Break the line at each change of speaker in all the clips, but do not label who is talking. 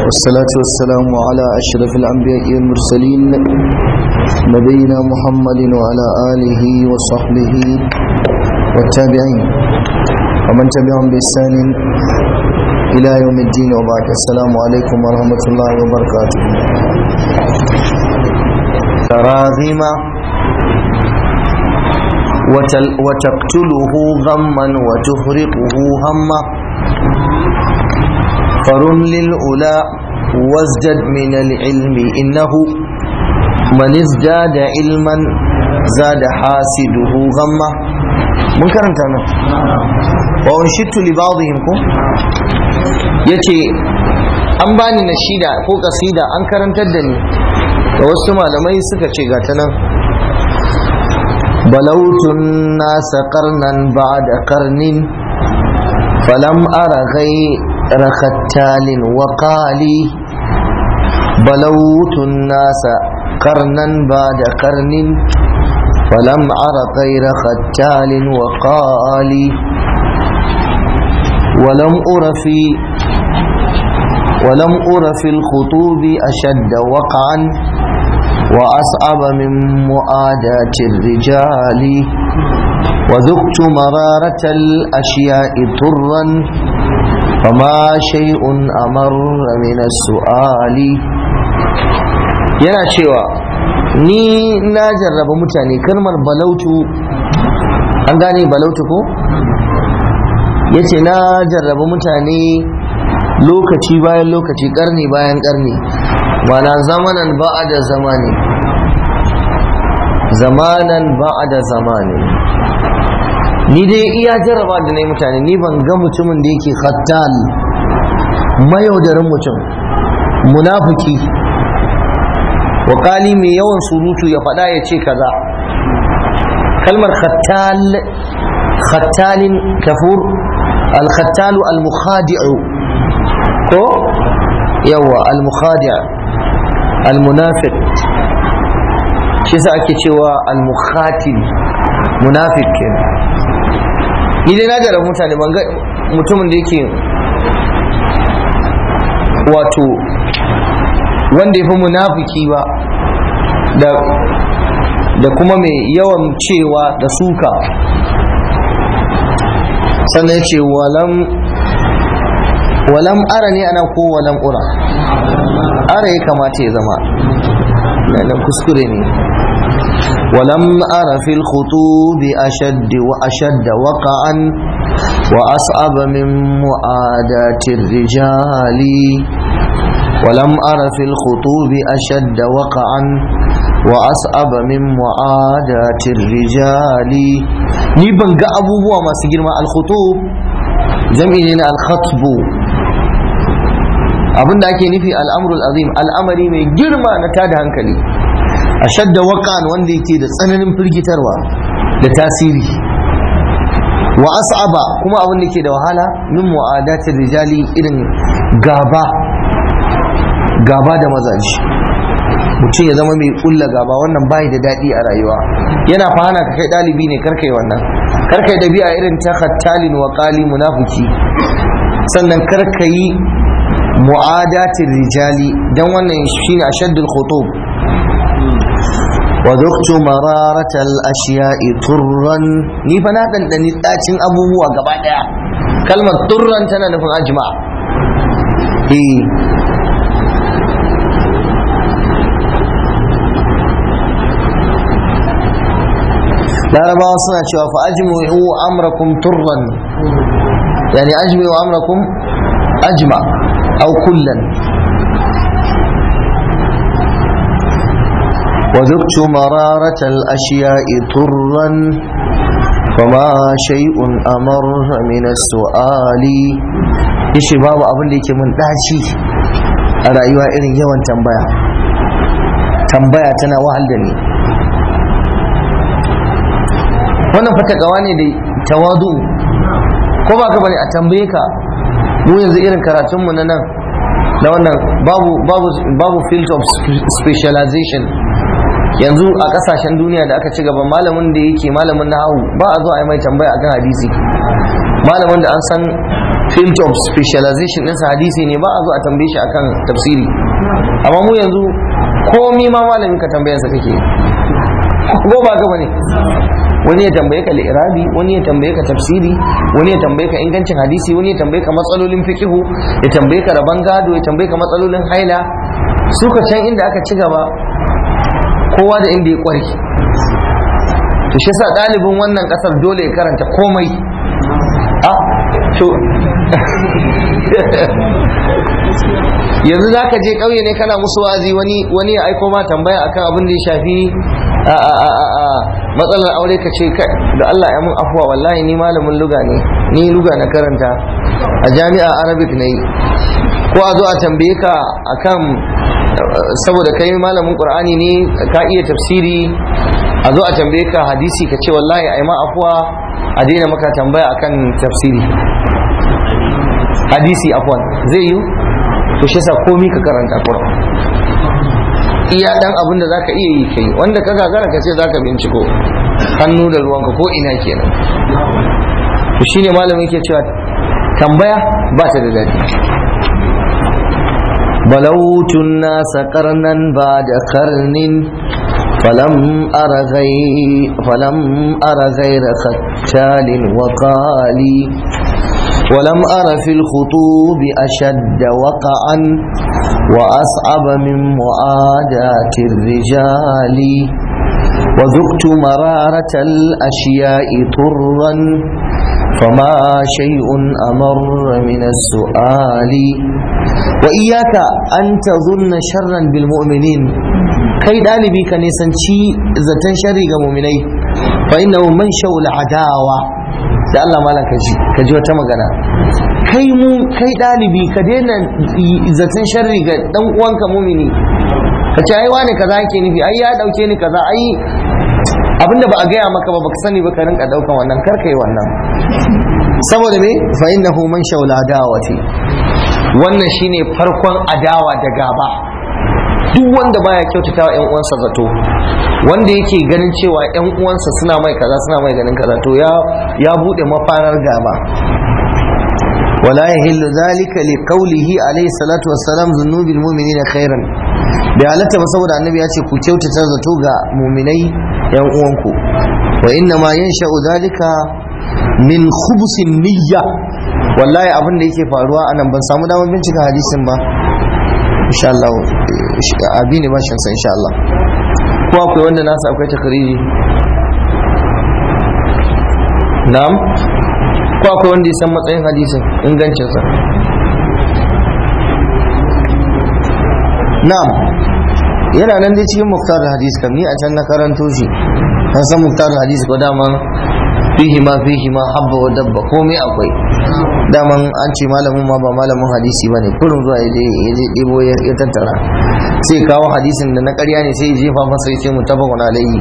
والصلاة والسلام على أشرف الأنبياء والمرسلين نبينا محمد وعلى آله وصحبه والتابعين ومن تبعهم بإحسان إلى يوم الدين وبعد السلام عليكم ورحمة الله وبركاته تراغم وتقتله غما وتفرقه هما فرم للأولى وازدد من العلم إنه من ازداد علما زاد حاسده غما mun karanta nan wa unshittu li ba'dihim ko yace an bani nashida ko kasida an karantar da ni da wasu malamai suka ce ga ta nan balautun nasa qarnan ba'da qarnin falam ara ghayra khattalin wa qali balautun nasa qarnan ba'da qarnin فلم أر غير ختال وقالي ولم أر في ولم أر في الخطوب أشد وقعا وأصعب من مؤاداة الرجال وذقت مرارة الأشياء طرا فما شيء أمر من السؤال yana cewa ni na jarraba mutane kalmar balautu an gane balautu ko ya ce na jarraba mutane lokaci bayan lokaci karni bayan karni mana zamanan ba'a da zamani zamanan ba'a da zamani ni dai iya jarraba da na mutane ni ban ga mutumin da yake khattal mayaudarin mutum munafiki wakali mai yawan surutu ya faɗa ya ce kaza kalmar khattal khattalin kafur al-khattalu al-mukhadi'u ko yawa al-mukhadi' al-munafiq shi sa ake cewa al-mukhatil munafiq ni dai na jarabi mutane ban ga mutumin da yake wato wanda ya fi munafiki ba da kuma mai yawan cewa da suka sannan ya ce walam ara ne ana ko walam ura ara ya kamata ya zama nan kuskure ne walam ara fil khutubi ashaddi wa ashadda waqa'an wa as'aba min mu'adatir rijali ولم أر في الخطوب أشد وقعا وأصعب من معاداة الرجال ni ban ga abubuwa masu girma al-khutub jam'i ne na al-khatb abinda ake nufi al'amru azim al'amari mai girma na tada hankali ashadda waqan wanda yake da tsananin firgitarwa da tasiri wa as'aba kuma abin da ke da wahala min mu'adatir rijali irin gaba gaba da mazaji mutum ya zama mai kulla gaba wannan bai da daɗi a rayuwa yana fahana ka kai ɗalibi ne karkai wannan karkai dabi'a irin ta khattalin wa qali munafiki sannan karkai mu'adatin rijali dan wannan shine ashaddul khutub wa dhuqtu mararatal ashiya'i turran ni fa na dandani dacin abubuwa gaba daya kalmar turran tana nufin ajma eh larabawa suna cewa fa ajmi'u amrakum turran yani ajmi'u amrakum ajma aw kullan وذقت مرارة الأشياء طرا فما شيء أمر من السؤال ishi babu abin da yake mun daci a rayuwa irin yawan tambaya tambaya tana wahal da ni wannan fatakawa ne da tawadu ko ba ka bane a tambaye ka mu yanzu irin karatunmu na nan na wannan babu babu babu field of specialization yanzu a kasashen duniya da aka ci gaba malamin da yake malamin nahawu ba a zo a yi mai tambaya akan hadisi malamin da an san field of specialization ɗinsa hadisi ne ba a zo a tambaye shi akan tafsiri amma mu yanzu komi ma malamin ka tambayansa kake ko ba ka bane wani ya tambaye ka li'irabi wani ya tambaye ka tafsiri wani ya tambaye ka ingancin hadisi wani ya tambaye ka matsalolin fikihu ya tambaye ka rabon gado ya tambaye ka matsalolin haila su ka can inda aka ci gaba kowa da inda ya kware to shi sa ɗalibin wannan ƙasar dole ya karanta komai a to yanzu za ka je ƙauye ne kana musu wazi wani wani ya aiko ma tambaya akan abin da ya shafi a a a a a matsalar aure ka ce kai da Allah ya mun afuwa wallahi ni malamin luga ne ni luga na karanta a jami'a arabic ne ko a zo a tambaye ka akan saboda kai malamin qur'ani ne ka iya tafsiri a zo a tambaye ka hadisi ka ce wallahi ai ma afuwa a daina maka tambaya akan tafsiri hadisi afwan zai yi to shi sa komi ka karanta Qur'an iya dan abin da zaka iya yi kai wanda ka gagara ka ce zaka binciko hannu da ruwanka ko ina kenan to shine malamin yake cewa tambaya ba ta da dadi بلوت الناس قرنا بعد قرن فلم أر غير فلم أر غير ختال وقالي ولم أر في الخطوب أشد وقعا وأصعب من معاداة الرجال وذقت مرارة الأشياء طرا فما شيء أمر من السؤال وإياك أن تظن شرا بالمؤمنين كي دالبي كان يسنشي زتن شري مؤمني فإنه منشأ العداوة da Allah malam ka ji ka ji wata magana kai mu kai dalibi ka daina zaton sharri ga dan uwanka mumini ka ce ai wani kaza yake nufi ai ya dauke ni kaza ai abinda ba a gaya maka ba baka sani ba ka rinka daukan wannan kar kai wannan saboda me fa innahu man shawla adawati wannan shine farkon adawa da gaba duk wanda baya kyautata wa 'yan uwansa zato wanda yake ganin cewa 'yan uwansa suna mai kaza suna mai ganin kaza to ya ya bude mafarar gaba wala yahillu zalika li qawlihi alayhi salatu wassalam zunubil mu'minina khairan bai halatta ba saboda annabi ya ce ku kyautata zato ga mu'minai 'yan uwanku wa inna ma yansha'u zalika min khubsin niyya wallahi abin da yake faruwa anan ban samu damar bincika hadisin ba insha Allah abi ne bashin sa insha Allah ko akwai wanda nasa akwai takariri na'am ko akwai wanda ya san matsayin hadisin ingancin sa na'am yana nan dai cikin muktar hadis kam ni a can na karanto shi an san muktar hadis ko dama fihi ma fihi ma habba wa dabba komai akwai daman an ce malamin ma ba malamin hadisi ba ne kurin zuwa ya je ɗebo ya tattara sai kawo hadisin da na ƙarya ne sai ya jefa masa ya ce mu tafa wani alayyi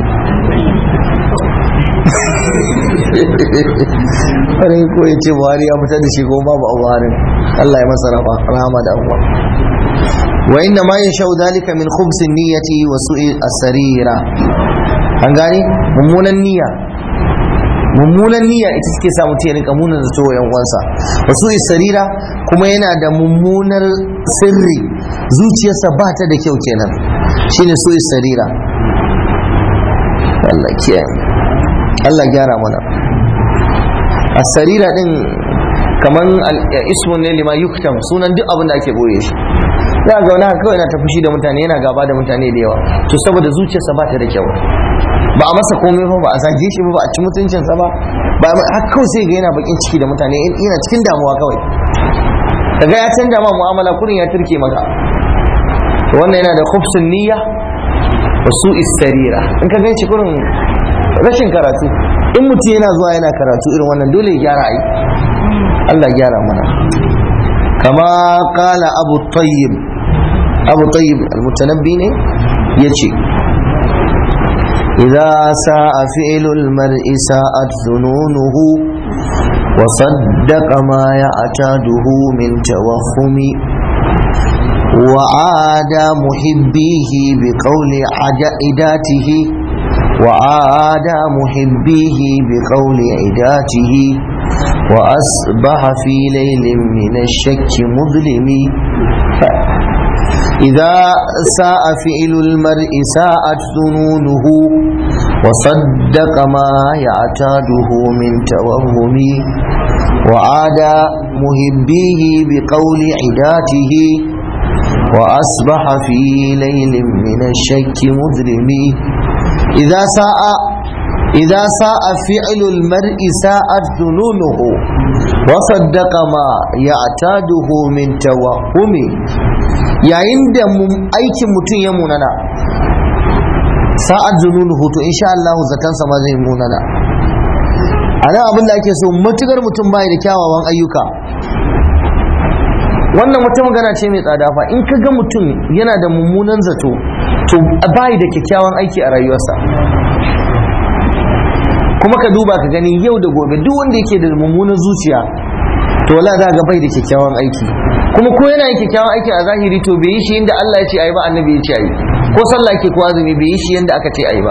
wani ko ya ce buhari ya fitar da shi ko babu a buharin allah ya masa rahama da abuwa wa inna ma yin shau dalika min khubsin niyyati wa su'i asarira an gane mummunan niyya mummunan niyya ita suke sa mutum ya rika munan zato wa uwansa wasu isarira kuma yana da mummunar sirri zuciyarsa ba ta da kyau kenan shine su isarira Allah kiyaye Allah gyara mana asarira din kaman ismun ne lima yuktam sunan duk abin da ake boye shi za ga wani haka kawai yana ta fushi da mutane yana gaba da mutane da yawa to saboda zuciyarsa ba ta da kyau ba a masa komai ba ba a zage shi ba ba a ci mutuncinsa ba ba har kawai sai ga yana bakin ciki da mutane yana cikin damuwa kawai daga ya canja ma mu'amala kurin ya turke maka to wannan yana da khubsun niyya wa su istarira in ka ganci kurin rashin karatu in mutum yana zuwa yana karatu irin wannan dole ya gyara ai Allah gyara mana kama kala abu tayyib abu tayyib al-mutanabbi ne yace إذا ساء فعل المرء ساءت ظنونه وصدق ما يعتاده من توهم وعاد محبيه بقول عداته وعاد محبيه بقول عداته وأصبح في ليل من الشك مظلم إذا ساء فعل المرء ساءت ظنونه وصدق ما يعتاده من توهم وعاد محبيه بقول عداته وأصبح في ليل من الشك مظلم إذا ساء إذا ساء فعل المرء ساءت ظنونه وصدق ما يعتاده من توهم yayin da aikin mutum ya munana sa'ad zununuhu to insha Allah zatansa ma zai munana a nan abin da ake so matukar mutum bai da kyawawan ayyuka wannan wata magana ce mai tsada fa in ka ga mutum yana da mummunan zato to bai da kyakkyawan aiki a rayuwarsa kuma ka duba ka gani yau da gobe duk wanda yake da mummunan zuciya to wala za ga bai da kyakkyawan aiki kuma ko yana yin kyakkyawan aiki a zahiri to bai yi shi yadda Allah ya ce ayi ba annabi ya ce ayi ko sallah ke ko azumi bai yi shi yadda aka ce ayi ba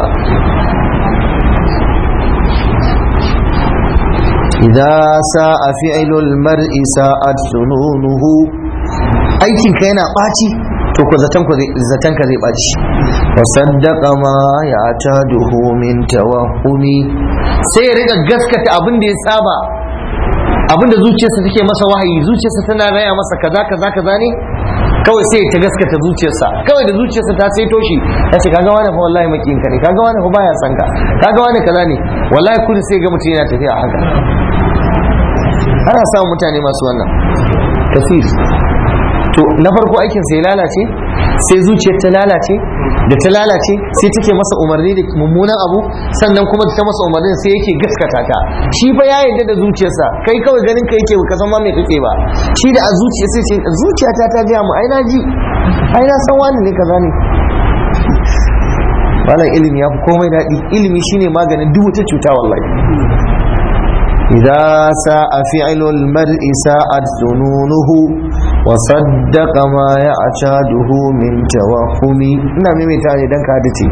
idza sa'a fi'lul mar'i sa'at sununuhu aikin ka yana ɓaci to ko zaton ka zai zaton ka zai ɓaci wa saddaqa ma ya'taduhu min tawahhumi sai ya riga gaskata abin da ya saba abin da zuciyarsa take masa wahayi zuciyarsa tana raya masa kaza kaza kaza ne kawai sai ta gaskata zuciyarsa kawai da zuciyarsa ta saito shi ya ce kaga wani fa wallahi makiyin ka ne kaga wani fa baya san ka kaga wani kaza ne wallahi kun sai ga mutum yana tafiya a haka ana samun mutane masu wannan kafir to na farko aikin sai lalace sai zuciyar ta lalace da ta lalace sai take masa umarni da mummunan abu sannan kuma ta masa umarni sai yake gaskata ta shi fa ya yarda da zuciyarsa kai kawai ganin ka yake ka san ma me kake ba shi da a zuciya sai ce zuciyata ta ga mu ai na ji ai na san wani ne kaza ne wannan ilimi ya fi komai daɗi ilimi shine maganin duk wata cuta wallahi إذا ساء فعل المرء ساءت ظنونه وصدق ما يعتاده من توهم نعم مثال دنك هادتي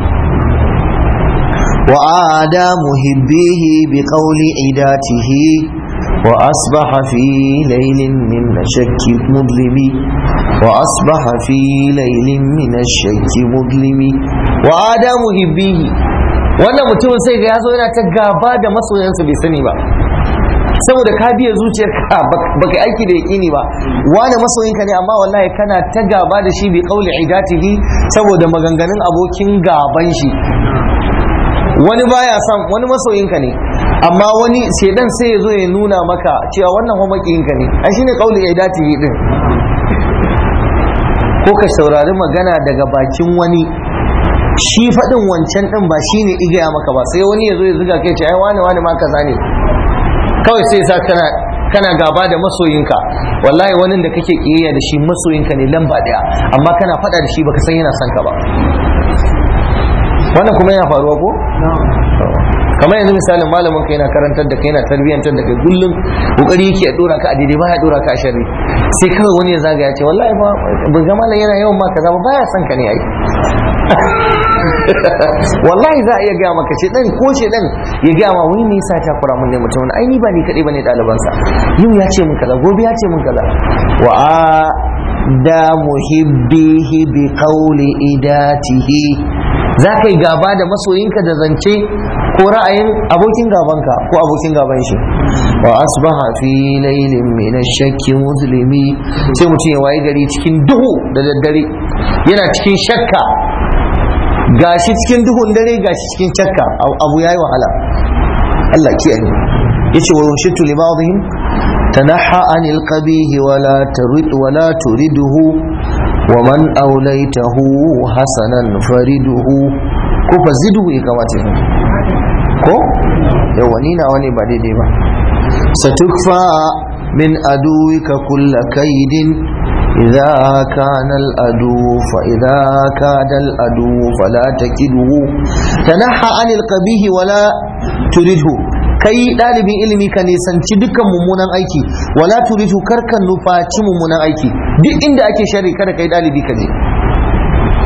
وعاد محبيه بقول عداته وأصبح في ليل من الشك مظلم وأصبح في ليل من الشك مظلم وعاد محبيه wannan mutumin sai ga ya zo yana ta gaba da masoyansa bai sani ba saboda ka biya zuciyarka baka aiki da yaƙini ba wani masoyinka ne amma wallahi kana ta gaba da shi bi qauli idatihi saboda maganganun abokin gaban shi wani baya son wani masoyinka ne amma wani shedan sai ya zo ya nuna maka cewa wannan kuma makiyinka ne ai shine qauli idatihi din ko ka saurari magana daga bakin wani shi faɗin wancan ɗin ba shine igaya maka ba sai wani ya zo ya zuga kai ce ai wani wani ma kaza ne kawai sai sa kana kana gaba da masoyinka wallahi wani da kake kiyayya da shi masoyinka ne lamba daya amma kana fada da shi baka san yana son ka ba wannan kuma yana faruwa ko kamar yanzu misalin malamin ka yana karantar da kai yana tarbiyyantar da kai kullum kokari yake ya dora ka a daidai baya dora ka a sharri sai kawai wani ya zagaya ce wallahi ba ban ga malam yana yawan ma kaza ba baya son ka ne ai wallahi za a iya gaya maka ce dan ko ce dan ya gaya ma wani ne yasa ta kura mun ne mutum ai ni ba ni kadai bane ɗaliban sa yau ya ce mun kaza gobe ya ce mun kaza wa da muhibbihi bi qawli idatihi za ka yi gaba da masoyinka da zance ko ra'ayin abokin gabanka ko abokin gaban shi wa asbaha fi laylin min ash-shakki muslimi sai mutum ya waye gari cikin duhu da daddare yana cikin shakka gashi cikin duhun dare gashi cikin shakka abu yayi wahala Allah kiyaye yace wa rushitu li ba'dihim tanaha anil qabih wala turid wala turiduhu wa man awlaytahu hasanan fariduhu ko fazidu ya kamata ko yawa ni na wani ba daidai ba satukfa min aduwika kulla kaidin إذا كان الأدو فإذا كاد الأدو فلا تكده تنحى عن القبيه ولا ترده kai ɗalibin ilimi ka nisanci dukkan mummunan aiki wala turidu karkan nufaci mummunan aiki duk inda ake shari kada kai ɗalibi ka je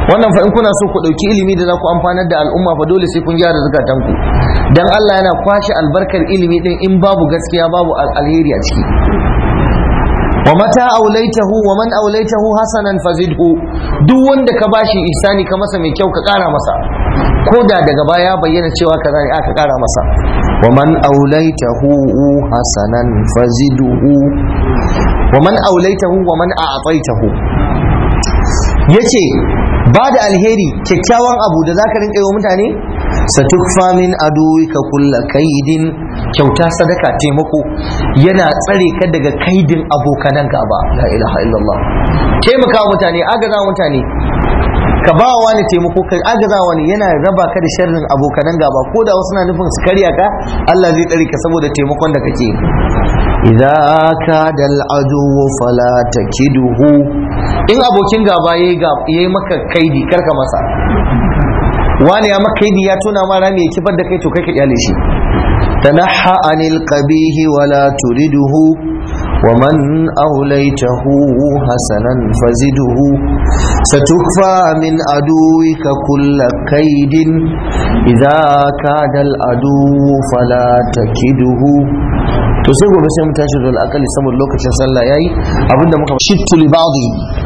wannan fa in kuna so ku ɗauki ilimi da za ku amfanar da al'umma fa dole sai kun gyara zukatanku dan Allah yana kwashe albarkar ilimi din in babu gaskiya babu alheri a ciki wa mata aulaitahu wa man aulaitahu hasanan fazidhu duk wanda ka bashi ihsani ka masa mai kyau ka kara masa ko da daga baya bayyana cewa kaza ne aka kara masa wa man aulaitahu hasanan fazidhu wa man aulaitahu wa man a'taitahu yace ba da alheri kyakkyawan abu da zaka rinka yi wa mutane satukfa min aduwika kulla kaidin kyauta sadaka taimako yana tsare ka daga kaidin abokanan gaba la ilaha illallah taimaka mutane agaza mutane ka ba wa wani taimako ka agaza wani yana raba ka da sharrin abokanan gaba ko da wasu na nufin su karya ka Allah zai tsare ka saboda taimakon da kake idza kada al'adu fala takiduhu in abokin gaba yayi yayi maka kaidi karka masa wani ya maka kaidi ya tona ma rami ya kifar da kai to kai ka kyale shi tanaha anil qabihi wala turiduhu ومن أوليته حسنا فزده ستكفى من عدوك كل كيد إذا كاد العدو فلا تكده to sai gobe sai mu tashi zuwa akali saboda lokacin sallah yayi abinda muka shittu li ba'dhi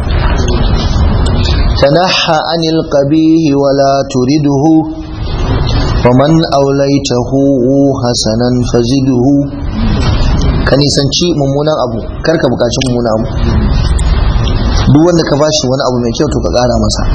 tanaha anil qabihi wala turiduhu ومن أوليته حسنا فزده ka nisanci mummunan abu kar ka bukaci mummunan abu duk wanda ka bashi wani abu mai kyau to ka kara masa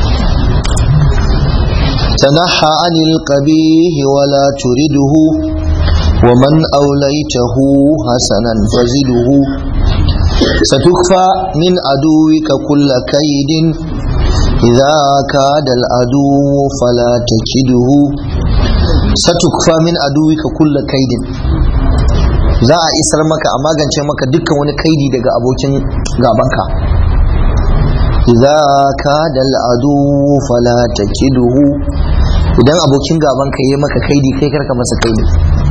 tanaha anil qabih wala turiduhu wa man awlaytahu hasanan faziduhu satukfa min aduwika kulla kaidin idza kada al adu fala takiduhu satukfa min aduwika kulla kaidin za a isar maka a magance maka dukkan wani kaidi daga abokin gabanka idza kada al'adu fala takiduhu idan abokin gabanka yayi maka kaidi kai karka masa kaidi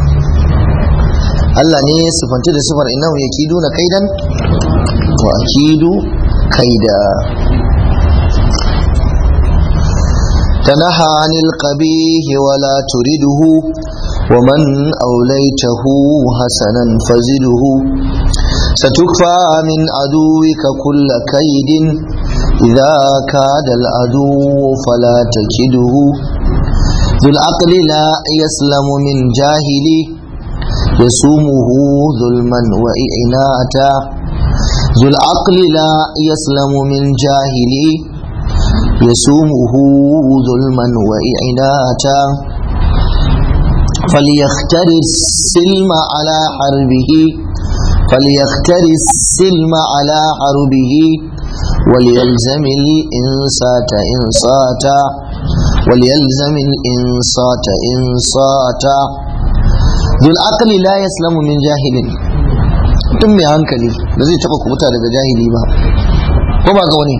Allah ne ya sifanci da sifar innahu yakiduna kaidan wa akidu kaida تنهى عن القبيح ولا ترده ومن أوليته حسنا فزده ستكفى من عدوك كل كيد إذا كاد العدو فلا تكده ذو العقل لا يسلم من جاهلي يسومه ظلما وإعناتا ذو العقل لا يسلم من جاهلي يسومه ظلما وإعناتا فليختر السلم على حربه فليختر السلم على حربه وليلزم الإنسات إنصاتا وليلزم الإنصات إنصاتا ذو العقل لا يسلم من جاهل tun mai hankali da zai taba kubuta daga jahili ba ko ba ga wani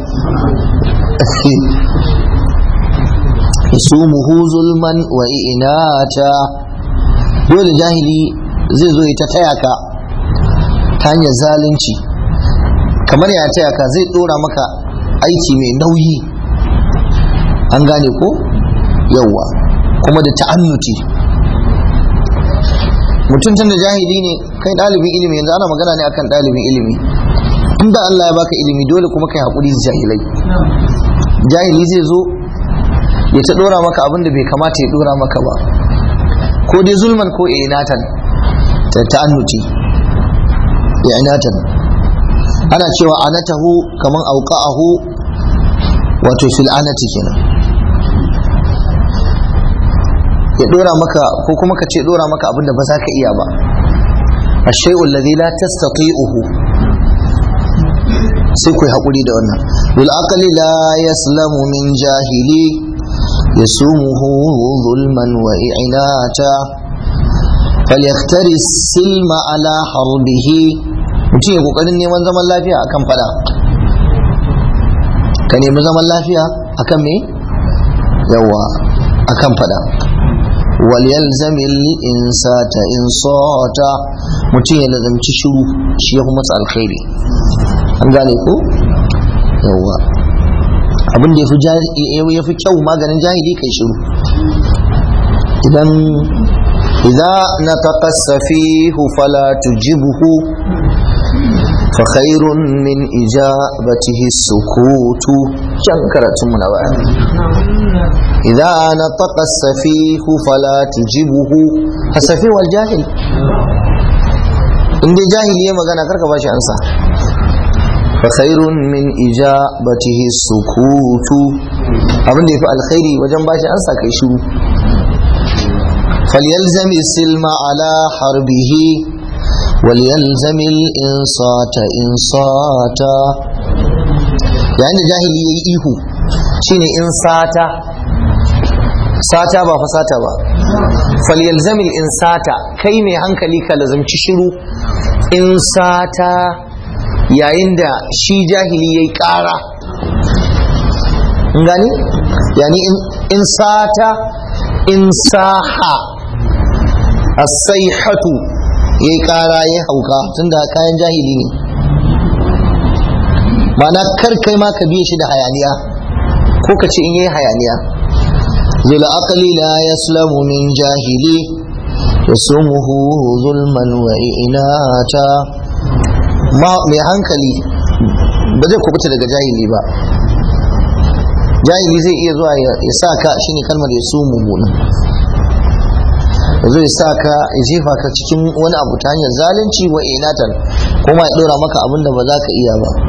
yasumuhu zulman wa inata dole jahili zai zo ya ta taya ka ta hanyar zalunci kamar ya taya ka zai dora maka aiki mai nauyi an gane ko yawwa kuma da ta'annuti mutum tun da jahili ne kai ɗalibin ilimi yanzu ana magana ne akan ɗalibin ilimi inda Allah ya baka ilimi dole kuma kai haƙuri da jahilai jahili zai zo ya ta ɗora maka abin da bai kamata ya ɗora maka ba ko dai zulman ko inatan ta ta'annuti inatan ana cewa anatahu kaman auqa'ahu wato fil anati kenan ya dora maka ko kuma ka ce dora maka abinda ba za ka iya ba ashay'u alladhi la tastati'uhu sai ku haƙuri da wannan bil aqli la yaslamu min jahili yasumuhu zulman wa i'nata falyaktari silma ala harbihi mutum ya kokarin neman zaman lafiya akan fada ka nemi zaman lafiya akan me yawa akan fada waliyalzami insata insata mutum ya lazamci shiru shi ya kuma alkhairi an gane ko yawa abin da ya fi kyau maganin jahili kai shiru idan idza nataqa safihu fala tujibuhu fa khairun min ijabatihi sukutu can karatun mu na baya idza nataqa safihu fala tujibuhu asafi wal jahil in dai jahili ya magana karka bashi ansa fa khairun min ijabatihi sukutu abin da yafi alkhairi wajen bashi ansa kai shiru فليلزم السلم على حربه وليلزم الإنصات إنصاتا يعني جاهلي إيهو شيني إنصاتا sata ba fasata ba falyalzam insata kai mai hankali ka lazamci shiru in sata yayin da shi jahili yayi kara gani yani in sata in saha as-sayhatu yayi kara yayi hauka tunda kayan jahili ne mana kar kai ma ka biye shi da hayaniya ko ka ce in yayi hayaniya zul aqli la yaslamu min jahili yasumuhu zulman wa inata ma mai hankali ba zai kubuta daga jahili ba jahili zai iya zuwa ya sa ka shine kalmar ya su mummunan zai sa ka ya jefa ka cikin wani abu ta hanyar zalunci wa inatan kuma ya dora maka abin da ba za ka iya ba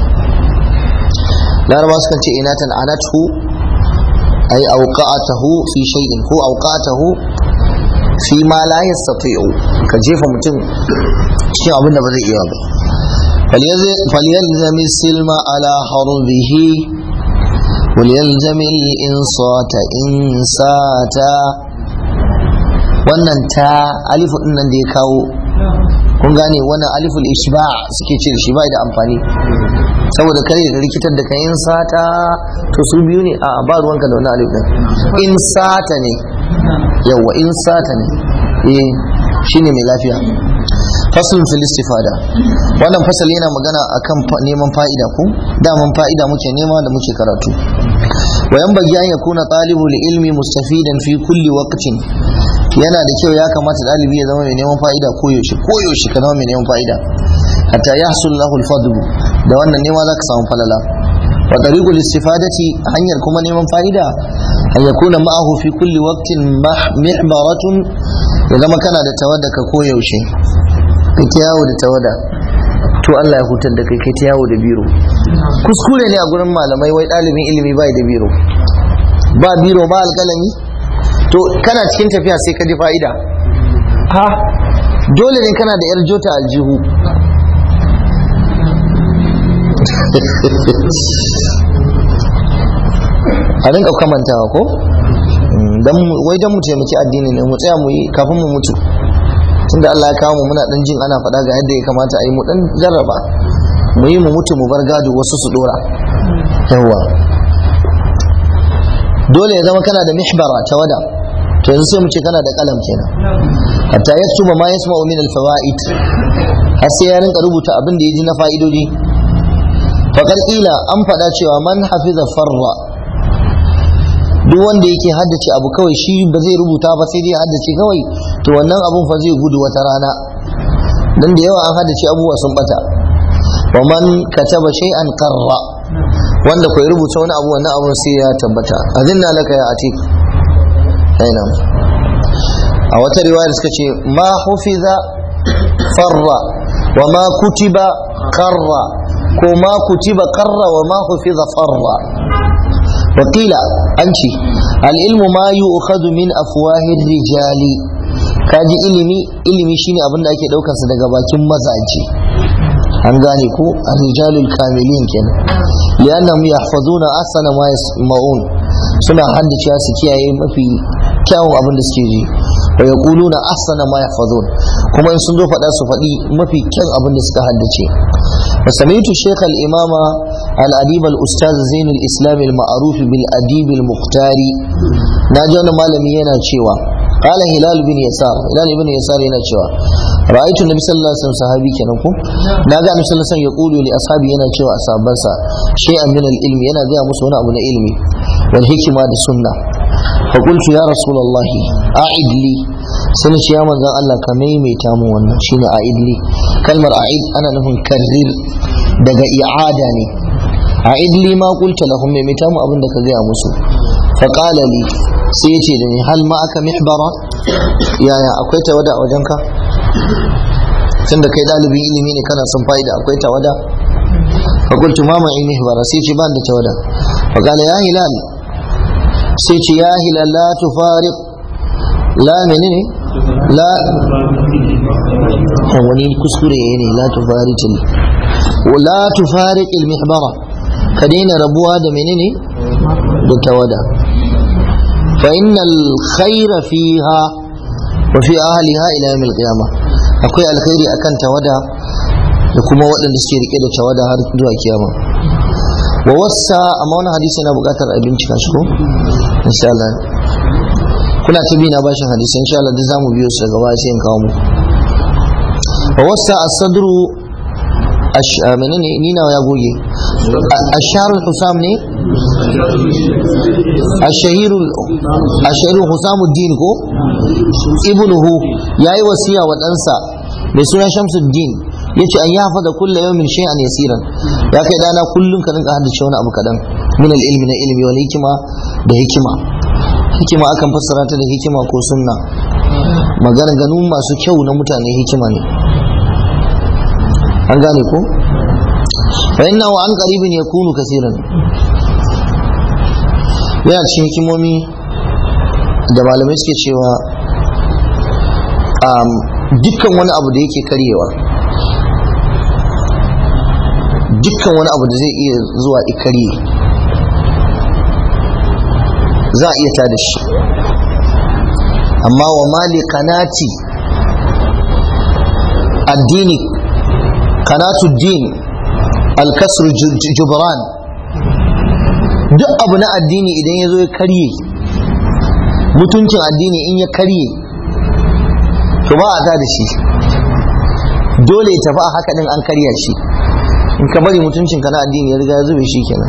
laraba sukan ce inatan anatu ay awqa'atahu fi shay'in ko awqa'atahu fi ma la yastati'u ka jefa mutum cikin abin da ba zai iya ba فليلزم السلم على حربه وليلزم الإنصات إنساتا wannan ta alifu din nan da ya kawo kun gane wannan aliful ishba suke ce shi bai da amfani saboda kare da rikitar da kayan sata to su biyu ne a ba ruwanka da wannan alif din in sata ne yawa in sata ne eh shine mai lafiya faslun fil istifada wannan fasal yana magana akan neman fa'ida ko daman fa'ida muke nema da muke karatu wa yanbaghi an yakuna talibul ilmi mustafidan fi kulli waqtin yana da kyau ya kamata dalibi ya zama mai neman fa'ida koyaushe koyaushe ka zama mai neman fa'ida hatta yahsul lahu al-fadl da wannan nema zaka samu falala wa tariqul istifadati hanyar kuma neman fa'ida an yakuna ma'ahu fi kulli waqtin mihbaratun ya zama kana da tawadda ka koyaushe kai ta yawo da tawada to Allah ya hutar da kai kai ta yawo da biro kuskure ne a gurin malamai wai ɗalibin ilimi bai da biro ba biro ba alƙalami to kana cikin tafiya sai ka ji fa'ida ha dole ne kana da yar jota aljihu a rinka kamantawa ko wai don mu taimaki addini ne mu tsaya mu yi kafin mu mutu tunda Allah ya kawo mu muna dan jin ana faɗa ga yadda ya kamata a yi mu dan jarraba mu yi mu mutu mu bar gado wasu su dora yawa dole ya zama kana da mihbara ta wada to yanzu sai mu ce kana da kalam kenan hatta yaktuba ma yasma'u min al-fawaid har sai ya rinka rubuta abin da ya ji na fa'idodi faqad qila an faɗa cewa man hafiza farra duk wanda yake haddace abu kawai shi ba zai rubuta ba sai dai haddace kawai to wannan abun fa zai gudu wata rana dan da yawa an haddace abubuwa sun bata wa man kataba shay'an qarra wanda kai rubuta wani abu wannan abun sai ya tabbata azinna laka ya atik aina a wata riwaya suka ce ma hufiza farra wa ma kutiba qarra ko ma kutiba qarra wa ma hufiza farra وقيل أنشي العلم ما يؤخذ من أفواه الرجال kaji ilimi ilimi shine abin da ake daukar sa daga bakin mazaje an gane ko ar-rijalul kamilin kenan liannahum yahfazuna ahsana ma yasma'un suna haddace su kiyaye mafi kyawun abin da suke ji wa yaquluna ahsana ma yahfazun kuma in sun zo faɗa su faɗi mafi kyan abin da suka haddace وسمعت الشيخ الإمام الأديب الأستاذ زين الإسلام المعروف بالأديب المختار ناجون مالمي yana cewa قال هلال بن يسار هلال بن يسار yana cewa رأيت النبي صلى الله عليه وسلم صحابي kenan ko naga annabi sallallahu alaihi wasallam yaqulu li ashabi yana cewa ashabansa shay'an min al-ilm yana ga musu wani abu na ilmi wal hikma da sunna fa qultu ya rasulullah a'id li sai ce ya manzon Allah ka maimaita mu wannan shine a'id li kalmar a'id ana nufin karrir daga i'ada ne a'id li ma qulta lahum maimaita mu abin da ka gaya musu fa qala li sai ya ce da ni hal ma aka mihbara yaya akwai tawada a wajenka tunda kai dalibin ilimi ne kana son fa'ida akwai tawada fa qultu ma ma'i mihbara sai ce ban da tawada fa qala ya hilal sai ce ya hilal la tufariq la menene la wani kuskure ne la tufariq la tufariq al mihbara ka daina rabuwa da menene da tawada فإن الخير فيها وفي أهلها إلى يوم القيامة akwai alkhairi akan tawada da kuma waɗanda suke rike da tawada har zuwa kiyama wa wassa amma wani hadisi yana buƙatar a bincika shi ko insha Allah kuna ta bi na bashin hadisi insha Allah duk zamu biyo su daga baya sai in kawo mu wa wassa as-sadru menene ni nawa ya goge asharul husam ne ashahiru ashahiru husamuddin ko ibnuhu yayi wasiya wa ɗansa mai suna shamsuddin yace an yafa da kulla yawmin shay'an yasiran ya kai dana kullun ka rinka haddace wani abu kadan min al-ilmi na ilmi wal hikima da hikima hikima akan fassara ta da hikima ko sunna maganganu masu kyau na mutane hikima ne an gane ko fa inna wa an qaribin yakunu kaseeran yana cikin hikimomi da malamai suke cewa dukkan wani abu da yake karyewa dukkan wani abu da zai iya zuwa ikarye za a iya tada shi amma wa mali kanati addini kanatu din alkasru jubran duk abu na addini idan ya zo ya karye mutuncin addini in ya karye to ba a ta da shi dole ya tafi a haka din an karya shi in ka bari mutuncin ka na addini ya riga ya zube shi kenan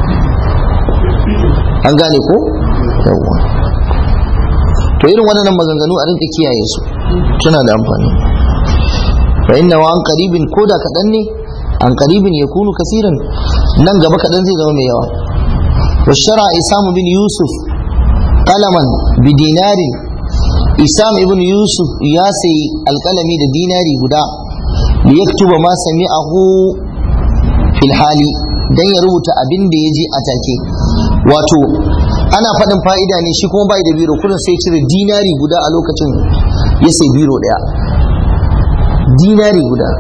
an gane ko yawwa to irin waɗannan maganganu a rinka kiyaye su suna da amfani fa inna wa an qaribin koda kaɗan ne an qaribin yakunu kasiran nan gaba kaɗan zai zama mai yawa wa shara isam bin yusuf qalaman bi dinarin isam ibn yusuf ya sayi alkalami da dinari guda li yaktuba ma sami'ahu fil hali dan ya rubuta abin da ya ji a take wato ana faɗin fa'ida ne shi kuma bai da biro kudin sai cire dinari guda a lokacin ya sai biro ɗaya dinari guda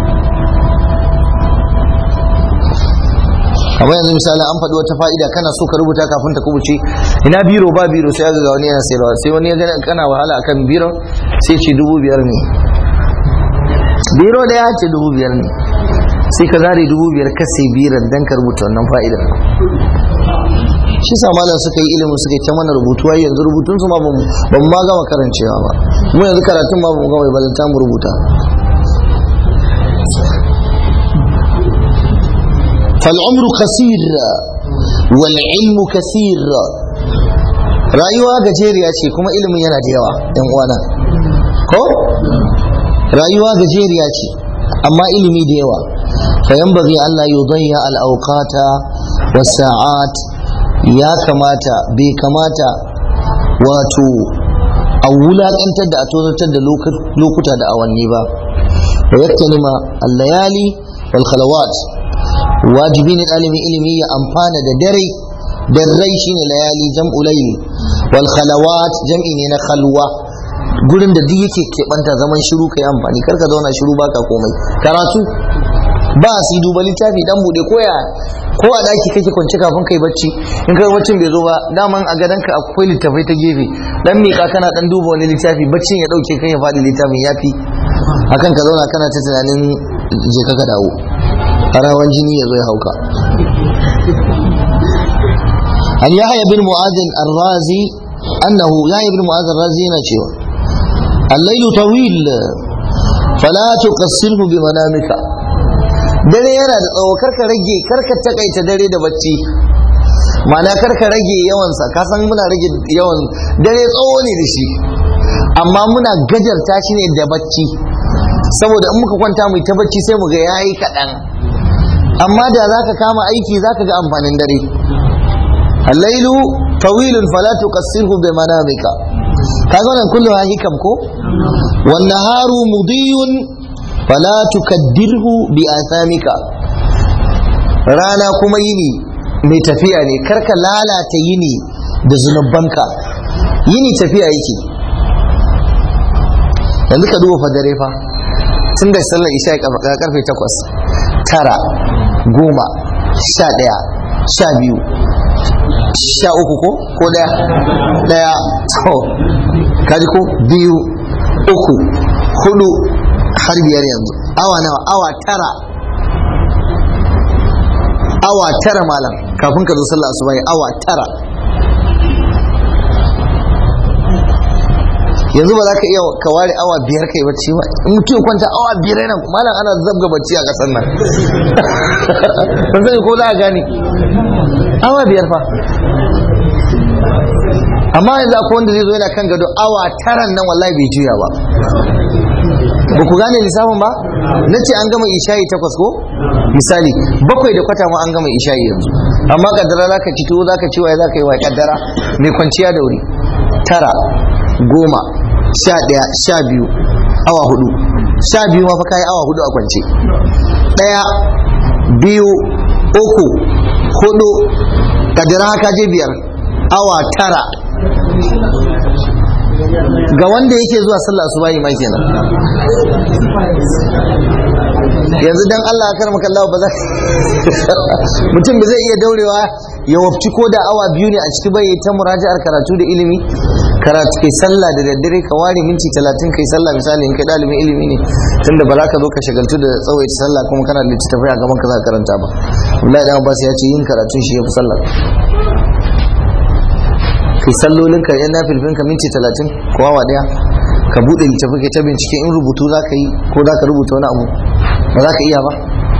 kamar yanzu misali an faɗi wata fa'ida kana so ka rubuta kafin ta kubuce ina biro ba biro sai ga wani yana sayarwa sai wani ya gani kana wahala akan biro sai ce dubu biyar ne biro da ya ce dubu biyar ne sai ka zare dubu biyar ka sai biran dan ka rubuta wannan fa'idar shi sa malam suka yi ilimin suka yi ta mana rubutu ai yanzu rubutun su ma ba mu ma gama karancewa ba mu yanzu karatun ma ba mu gama balanta mu rubuta فالعمر قصير والعلم كثير rayuwa gajeriya ce kuma ilimin yana da yawa yan uwana ko rayuwa gajeriya ce amma ilimi da yawa fa yanbaghi an la yudayya al awqata was sa'at ya kamata bai kamata wato a wulakantar da a tozartar da lokuta da awanni ba wa yaktanima al layali wal khalawat wajibi ne ɗalibin ilimi ya amfana da dare darrai shine layali jam'u layl wal khalawat jam'i ne na khalwa gurin da duk yake keɓanta zaman shiru kai amfani kar ka zauna shiru baka komai karatu ba su duba littafi dan bude koya ko a daki kake kwance kafin kai bacci in kai baccin bai zo ba daman a gadonka akwai littafai ta gefe dan mika kana dan duba wani littafi baccin ya dauke kai ya faɗi littafin yafi akan ka zauna kana ta tunanin je ka dawo rawan jini ya zo ya hauka an yahya bin mu'adin ar-razi annahu ya ibn mu'az razi yana cewa al-lailu tawil fala tuqassirhu bi manamika dare yana da tsawo karka rage karka takaita dare da bacci ma'ana karka rage yawansa ka san muna rage yawan dare tsawo ne da shi amma muna gajarta shi ne da bacci saboda in muka kwanta mu ta bacci sai mu ga yayi kaɗan amma da za ka kama aiki za ka ga amfanin dare allailu tawilun fala tuqassirhu bi manamika kaga wannan kullu hikam ko wan naharu mudiyun fala tukaddirhu bi athamika rana kuma yini mai tafiya ne karka lalata yini da zunubanka yini tafiya yake yanzu ka duba fa dare fa tun da sallar isha karfe takwas tara goma sha ɗaya sha biyu sha uku ko ko ɗaya ɗaya to kaji ko biyu uku hudu har biyar yanzu awa nawa awa tara awa tara malam kafin ka zo sallar asuba awa tara yanzu ba za ka iya ka ware awa biyar kai bacci ba in mutum kwanta awa biyar yana malam ana zabga bacci a kasar nan ban sani ko za a gane awa biyar fa amma yanzu akwai wanda zai zo yana kan gado awa taran nan wallahi bai juya ba ba ku gane lissafin ba na ce an gama ishayi takwas ko misali bakwai da kwata ma an gama ishayi yanzu amma kaddara za ka ci tuwo za ka ci waye za ka yi wa kaddara mai kwanciya da wuri tara goma sha ɗaya sha biyu awa hudu sha biyu ma fa kayi awa hudu a kwance ɗaya biyu uku hudu kadira haka je biyar awa tara ga wanda yake zuwa sallah su bayi mai kenan yanzu dan Allah ya karmaka Allah ba za mutum ba zai iya daurewa ya wafci ko da awa biyu ne a ciki bai ta muraji'ar karatu da ilimi karatu kai sallah da daddare ka ware minti talatin kai sallah misali in kai dalibin ilimi ne tunda ba za ka zo ka shagaltu da tsawaita sallah kuma kana da littattafai a gaban ka za ka karanta ba Abdullahi dan Abbas ya ce yin karatun shi ya fi sallah kai sallolin ka yan nafilfin ka minti talatin ko awa daya ka bude littafi kai ta bincike in rubutu za ka yi ko za ka rubuta wani abu ba za ka iya ba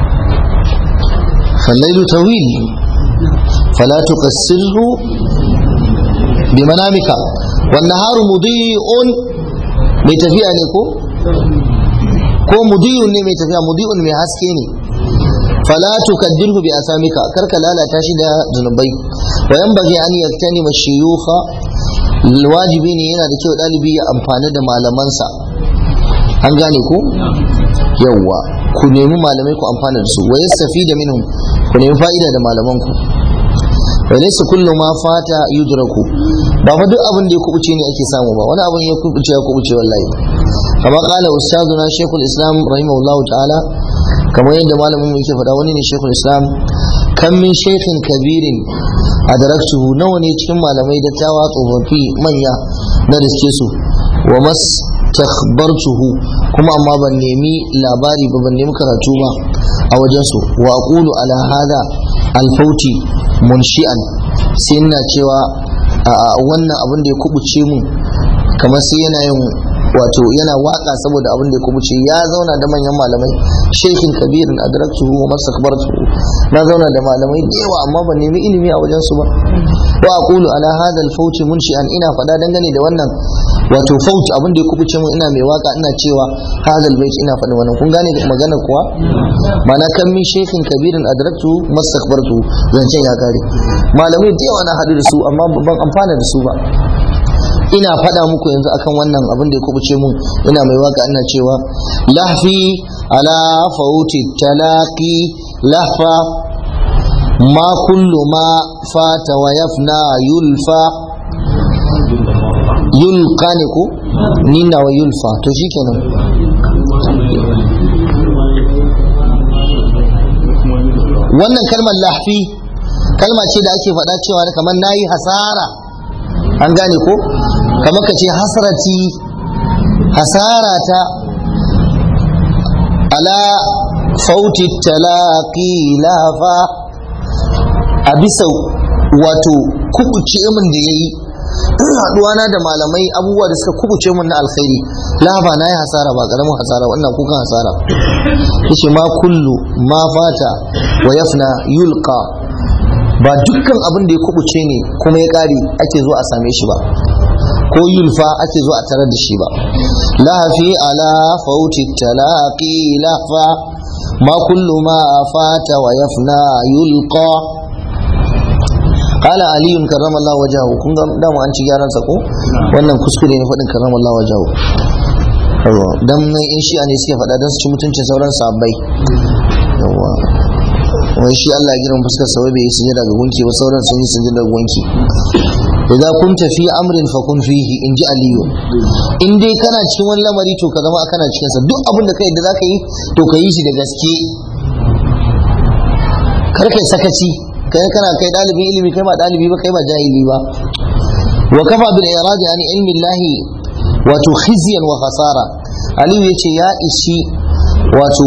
fallailu tawil fala tuqassirhu bi manamika wan naharu mudi'un mai tafiya ne ko ko mudi'un ne mai tafiya mudi'un mai haske ne fala tukaddirhu bi asamika karka lalata shi da zunubai wa yanbaghi an yaktani mashiyukha wajibi ne yana da kyau dalibi ya amfani da malamansa an gane ku yawwa ku nemi malamai ku amfana da su wa yastafida minhum ku nemi fa'ida da malaman ku wa laysa kullu ma fata yudraku ba fa duk abin da ya kubuce ne ake samu ba wani abin ya kubuce ya kubuce wallahi kama kala ustaduna shaykhul islam rahimahullahu ta'ala kamar yadda malamin mu yake faɗa wani ne shekul islam kan min shekhin kabirin a daraktuhu nawa ne cikin malamai da tawa tsofaffi manya na riske su wa mas takhbartuhu kuma amma ban nemi labari ba ban nemi karatu ba a wajensu wa aqulu ala hada alfauti munshi'an sai ina cewa a wannan abin da ya kubuce mu kamar sai yana yin wato yana waka saboda abin da ya kubuce ya zauna da manyan malamai shekin kabirin adraktuhu wa mastakbartuhu na zauna da malamai da yawa amma ban nemi ilimi a wajen su ba wa aqulu ala hadha al-fawt munshi'an ina fada dangane da wannan wato faut abin da ya kubuce mu ina mai waka ina cewa hadha al-bayt ina fadin wannan kun gane magana kuwa mana kan min shekin kabirin adraktuhu mastakbartuhu zancen ya kare malamai da yawa na hadu da su amma ban amfana da su ba ina faɗa muku yanzu akan wannan abin da ya kubuce mun ina mai waka ina cewa lahfi ala fauti talaqi lahfa ma kullu ma fata wa yafna yulfa yulqa ne ko nina wa yulfa to shikenan wannan kalmar lahfi kalma ce da ake faɗa cewa kamar nayi hasara an gane ko kamar ka ce hasarati hasarata ala fauti talaqi lafa a bisa wato kubuce min da yayi haduwana da malamai abubuwa da suka kubuce mun na alkhairi la ba na yi hasara ba karamin hasara wannan kukan hasara yace ma kullu ma fata wa yafna yulqa ba dukkan abin da ya kubuce ne kuma ya kare ake zo a same shi ba ko yulfa ake zo a tarar da shi ba lafi ala fauti talaqi lahfa ma kullu ma fata wa yafna yulqa qala ali karrama Allah wajahu kun ga dama an ci gyaran sa ko wannan kuskure ne fadin karrama Allah wajahu yawa dan in shi ne suke faɗa dan su ci mutuncin sauran sahabbai yawa wai shi Allah ya girma fuskar sa bai yi sujada ga gunki ba sauran sun yi sujada ga gunki idza kunta fi amrin fa kun fihi in ji aliyu in dai kana cikin wani lamari to ka zama kana cikin sa duk abin da kai da zaka yi to ka yi shi da gaske kar kai sakaci kai kana kai dalibin ilimi kai ba dalibi ba kai ba jahili ba wa kafa bil iradi an ilmi llahi wato khizyan wa khasara aliyu yace ya ishi wato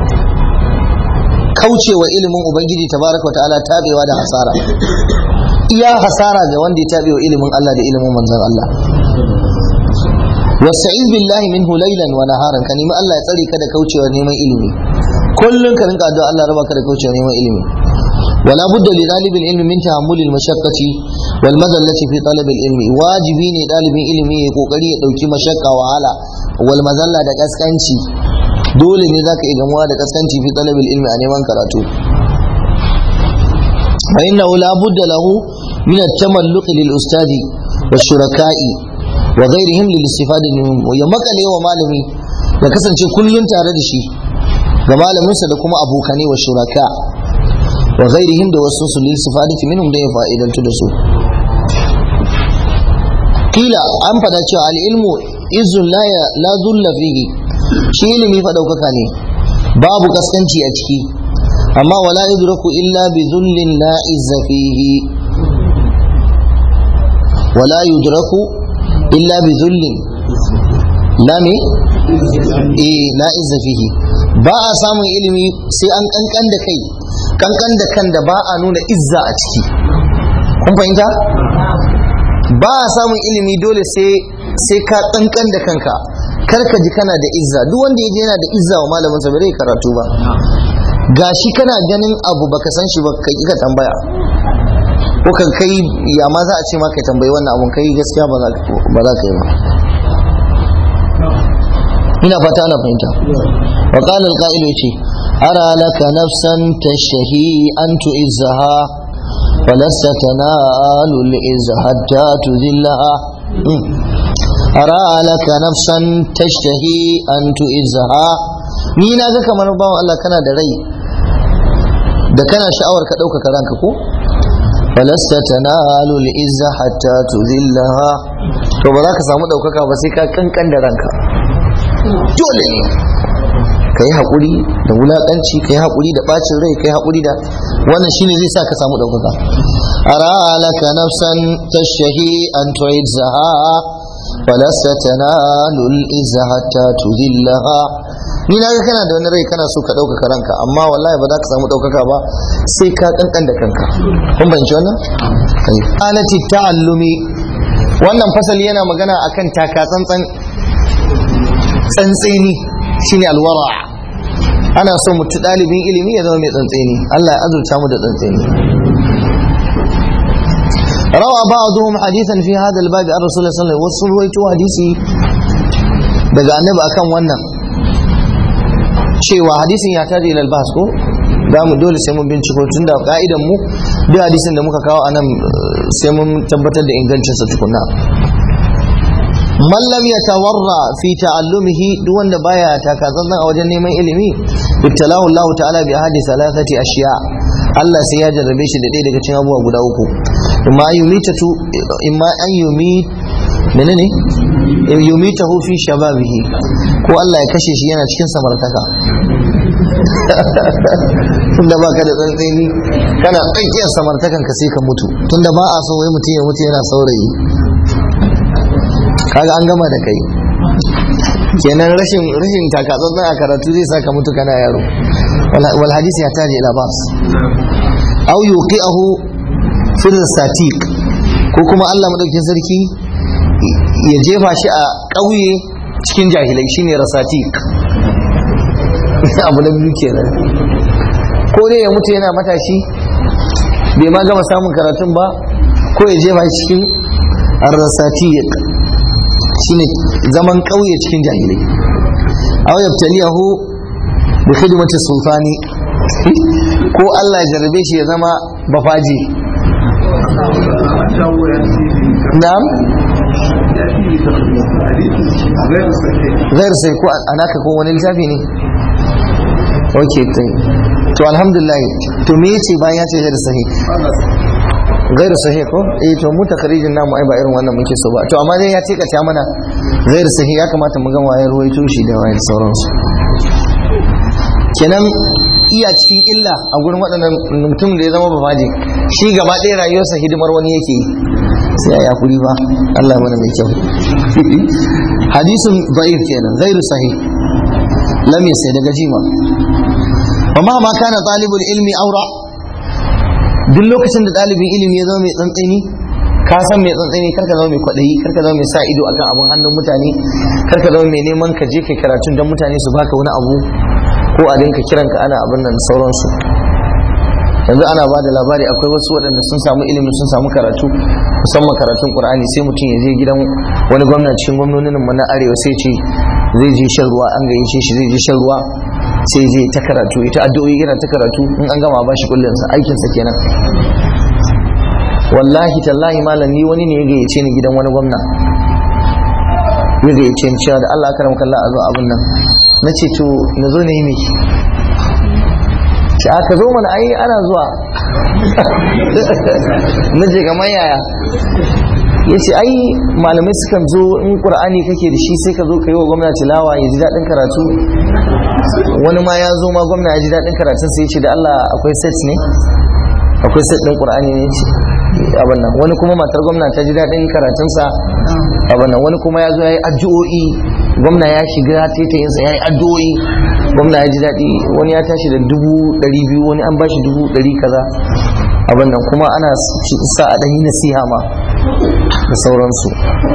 kaucewa ilimin ubangiji tabaraka wa ta'ala tabewa da hasara iya hasara ga wanda ya tabewa ilimin Allah da ilimin manzon Allah wasta'in billahi minhu laylan wa naharan ka nemi Allah ya tsare ka da kaucewa neman ilimi kullun ka rinka addu'a Allah raba ka da kaucewa neman ilimi ولا بد لطالب العلم من تحمل المشقة والمذلة في طلب العلم واجبي ne dalibin ilimi ya kokari ya dauki mashakka wahala wal mazalla da kaskanci dole ne zaka iya gamuwa da kaskanci fi talabil ilmi a neman karatu fa inna la budda lahu min at-tamalluq lil ustadi wa shuraka'i wa ghayrihim lil istifada minhum ya makale wa malami ya kasance kullun tare da shi ga malaminsa da kuma abokane wa shuraka wa ghairihim da wasu su lil sifadati minhum da ya fa'idantu da su kila an fada cewa al ilmu izun la la dhulla fihi shi ilimi fa daukaka ne babu kaskanci a ciki amma wala yudraku illa bi dhullin la izza fihi wala yudraku illa bi dhullin la me eh la izza fihi ba a samun ilimi sai an kankan da kai kankan da kan da ba a nuna izza a ciki kun fahimta ba a samun ilimi dole sai sai ka kankan da kanka kar ka ji kana da izza duk wanda yaje yana da izza wa malamin sa bai karatu ba gashi kana ganin abu baka san shi ba ka ki ka tambaya ko kan kai ya ma za a ce ma kai tambayi wannan abun kai gaskiya ba za ka yi ba ina fata ana fahimta wa qala al-qa'il yace ara laka nafsan tashhi an tu'izzaha falasta tanalu al-izza hatta tuzillaha ara laka nafsan tashtahi an tu'izzaha ni na ga kamar bawan Allah kana da rai da kana sha'awar ka ɗaukaka ranka ko falasta tanalu al-izza hatta tuzillaha to ba za ka samu ɗaukaka ba sai ka kankan da ranka dole ne ka yi haƙuri da wulaƙanci ka yi haƙuri da ɓacin rai ka yi haƙuri da wannan shine zai sa ka samu ɗaukaka ara laka nafsan tashahi an tu'izzaha falasta tanalu al-izza hatta tuzillaha ni na ga kana da wani rai kana so ka ɗaukaka ranka amma wallahi ba za ka samu ɗaukaka ba sai ka kankan da kanka kun bayanci wannan anati ta'allumi wannan fasali yana magana akan taka tsantsan tsantseni shine alwara ana so mutu ɗalibin ilimi ya zama mai tsantseni Allah ya azurta mu da tsantseni روى بعضهم حديثا في هذا الباب عن رسول الله صلى الله عليه وسلم وصلوا حديثي daga annabi akan wannan cewa hadisin ya taji ilal bahs ko da mu dole sai mun binciko tun da ka'idan mu duk hadisin da muka kawo anan sai mun tabbatar da ingancin sa tukunna man lam yatawarra fi ta'allumihi duk wanda baya takazanzan a wajen neman ilimi ibtalahu Allah ta'ala bi ahadi salasati ashiya Allah sai ya jarrabe shi da ɗaya daga cikin abubuwa guda uku imma yumitatu imma an yumit menene yumitahu fi shababihi ko Allah ya kashe shi yana cikin samartaka tunda baka da tsantseni kana tsakiyar samartakan ka sai ka mutu tunda ba a so wai mutum ya mutu yana saurayi kaga an gama da kai kenan rashin rashin takatsantsan a karatu zai saka mutu kana yaro wal hadisi ya taji ila bas aw yuqi'ahu fi statik ko kuma Allah madaukakin sarki ya jefa shi a ƙauye cikin jahilai shine rasatik abu na biyu kenan ko dai ya mutu yana matashi bai ma gama samun karatun ba ko ya jefa shi cikin rasatik shine zaman ƙauye cikin jahilai aw yabtaliyahu bi khidmati sultani ko Allah ya jarabe shi ya zama bafaji na'am غير sai ko anaka ko wani littafi ne ok to alhamdulillah to me yace bayan ya ce غير sahih غير sahih ko eh to mu takarijin namu ai ba irin wannan muke so ba to amma dai ya ce ka ta mana غير sahih ya kamata mu ga wayar ruwaito shi da wayar sauransu kenan iya cikin illa a gurin waɗannan mutum da ya zama bafaji shi gaba ɗaya rayuwarsa hidimar wani yake yi sai ya kuri ba Allah mana mai kyau hadisin da'if kenan ghairu sahih lam yasai daga jima amma ma kana talibul ilmi aura duk lokacin da ɗalibin ilimi ya zama mai tsantsani ka san mai tsantsani karka zama mai kwaɗayi karka zama mai sa ido akan abun hannun mutane karka zama mai neman ka je kai karatun don mutane su baka wani abu ko a dinka kiranka ana abin nan sauransu yanzu ana ba da labari akwai wasu waɗanda sun samu ilimi sun samu karatu musamman karatun qur'ani sai mutum ya je gidan wani gwamna cikin gwamnonin mu na arewa sai ce zai je shan ruwa an gayyace shi zai je shan ruwa sai je ta karatu ita addu'o'i yana ta karatu in an gama ba shi kullun sa aikin sa kenan wallahi tallahi malam ni wani ne ya gayyace ni gidan wani gwamna ya gayyace ni cewa da Allah karam kallah a zo abin nan na ce to na zo na yi miki ce aka zo mana ai ana zuwa na je kamar yaya ya ce ai malamai sukan zo in ƙur'ani kake da shi sai ka zo ka yi wa gwamna tilawa ya ji daɗin karatu wani ma ya zo ma gwamna ya ji daɗin karatun sai ya ce da Allah akwai set ne akwai set ɗin ƙur'ani ne ce abin nan wani kuma matar gwamna ta ji daɗin karatunsa abin nan wani kuma ya zo ya yi addu'o'i gwamna ya shiga taitayinsa ya yi addu'o'i gwamna ya ji daɗi wani ya tashi da dubu ɗari biyu wani an bashi dubu ɗari kaza abin nan kuma ana sa a ɗanyi nasiha ma da sauransu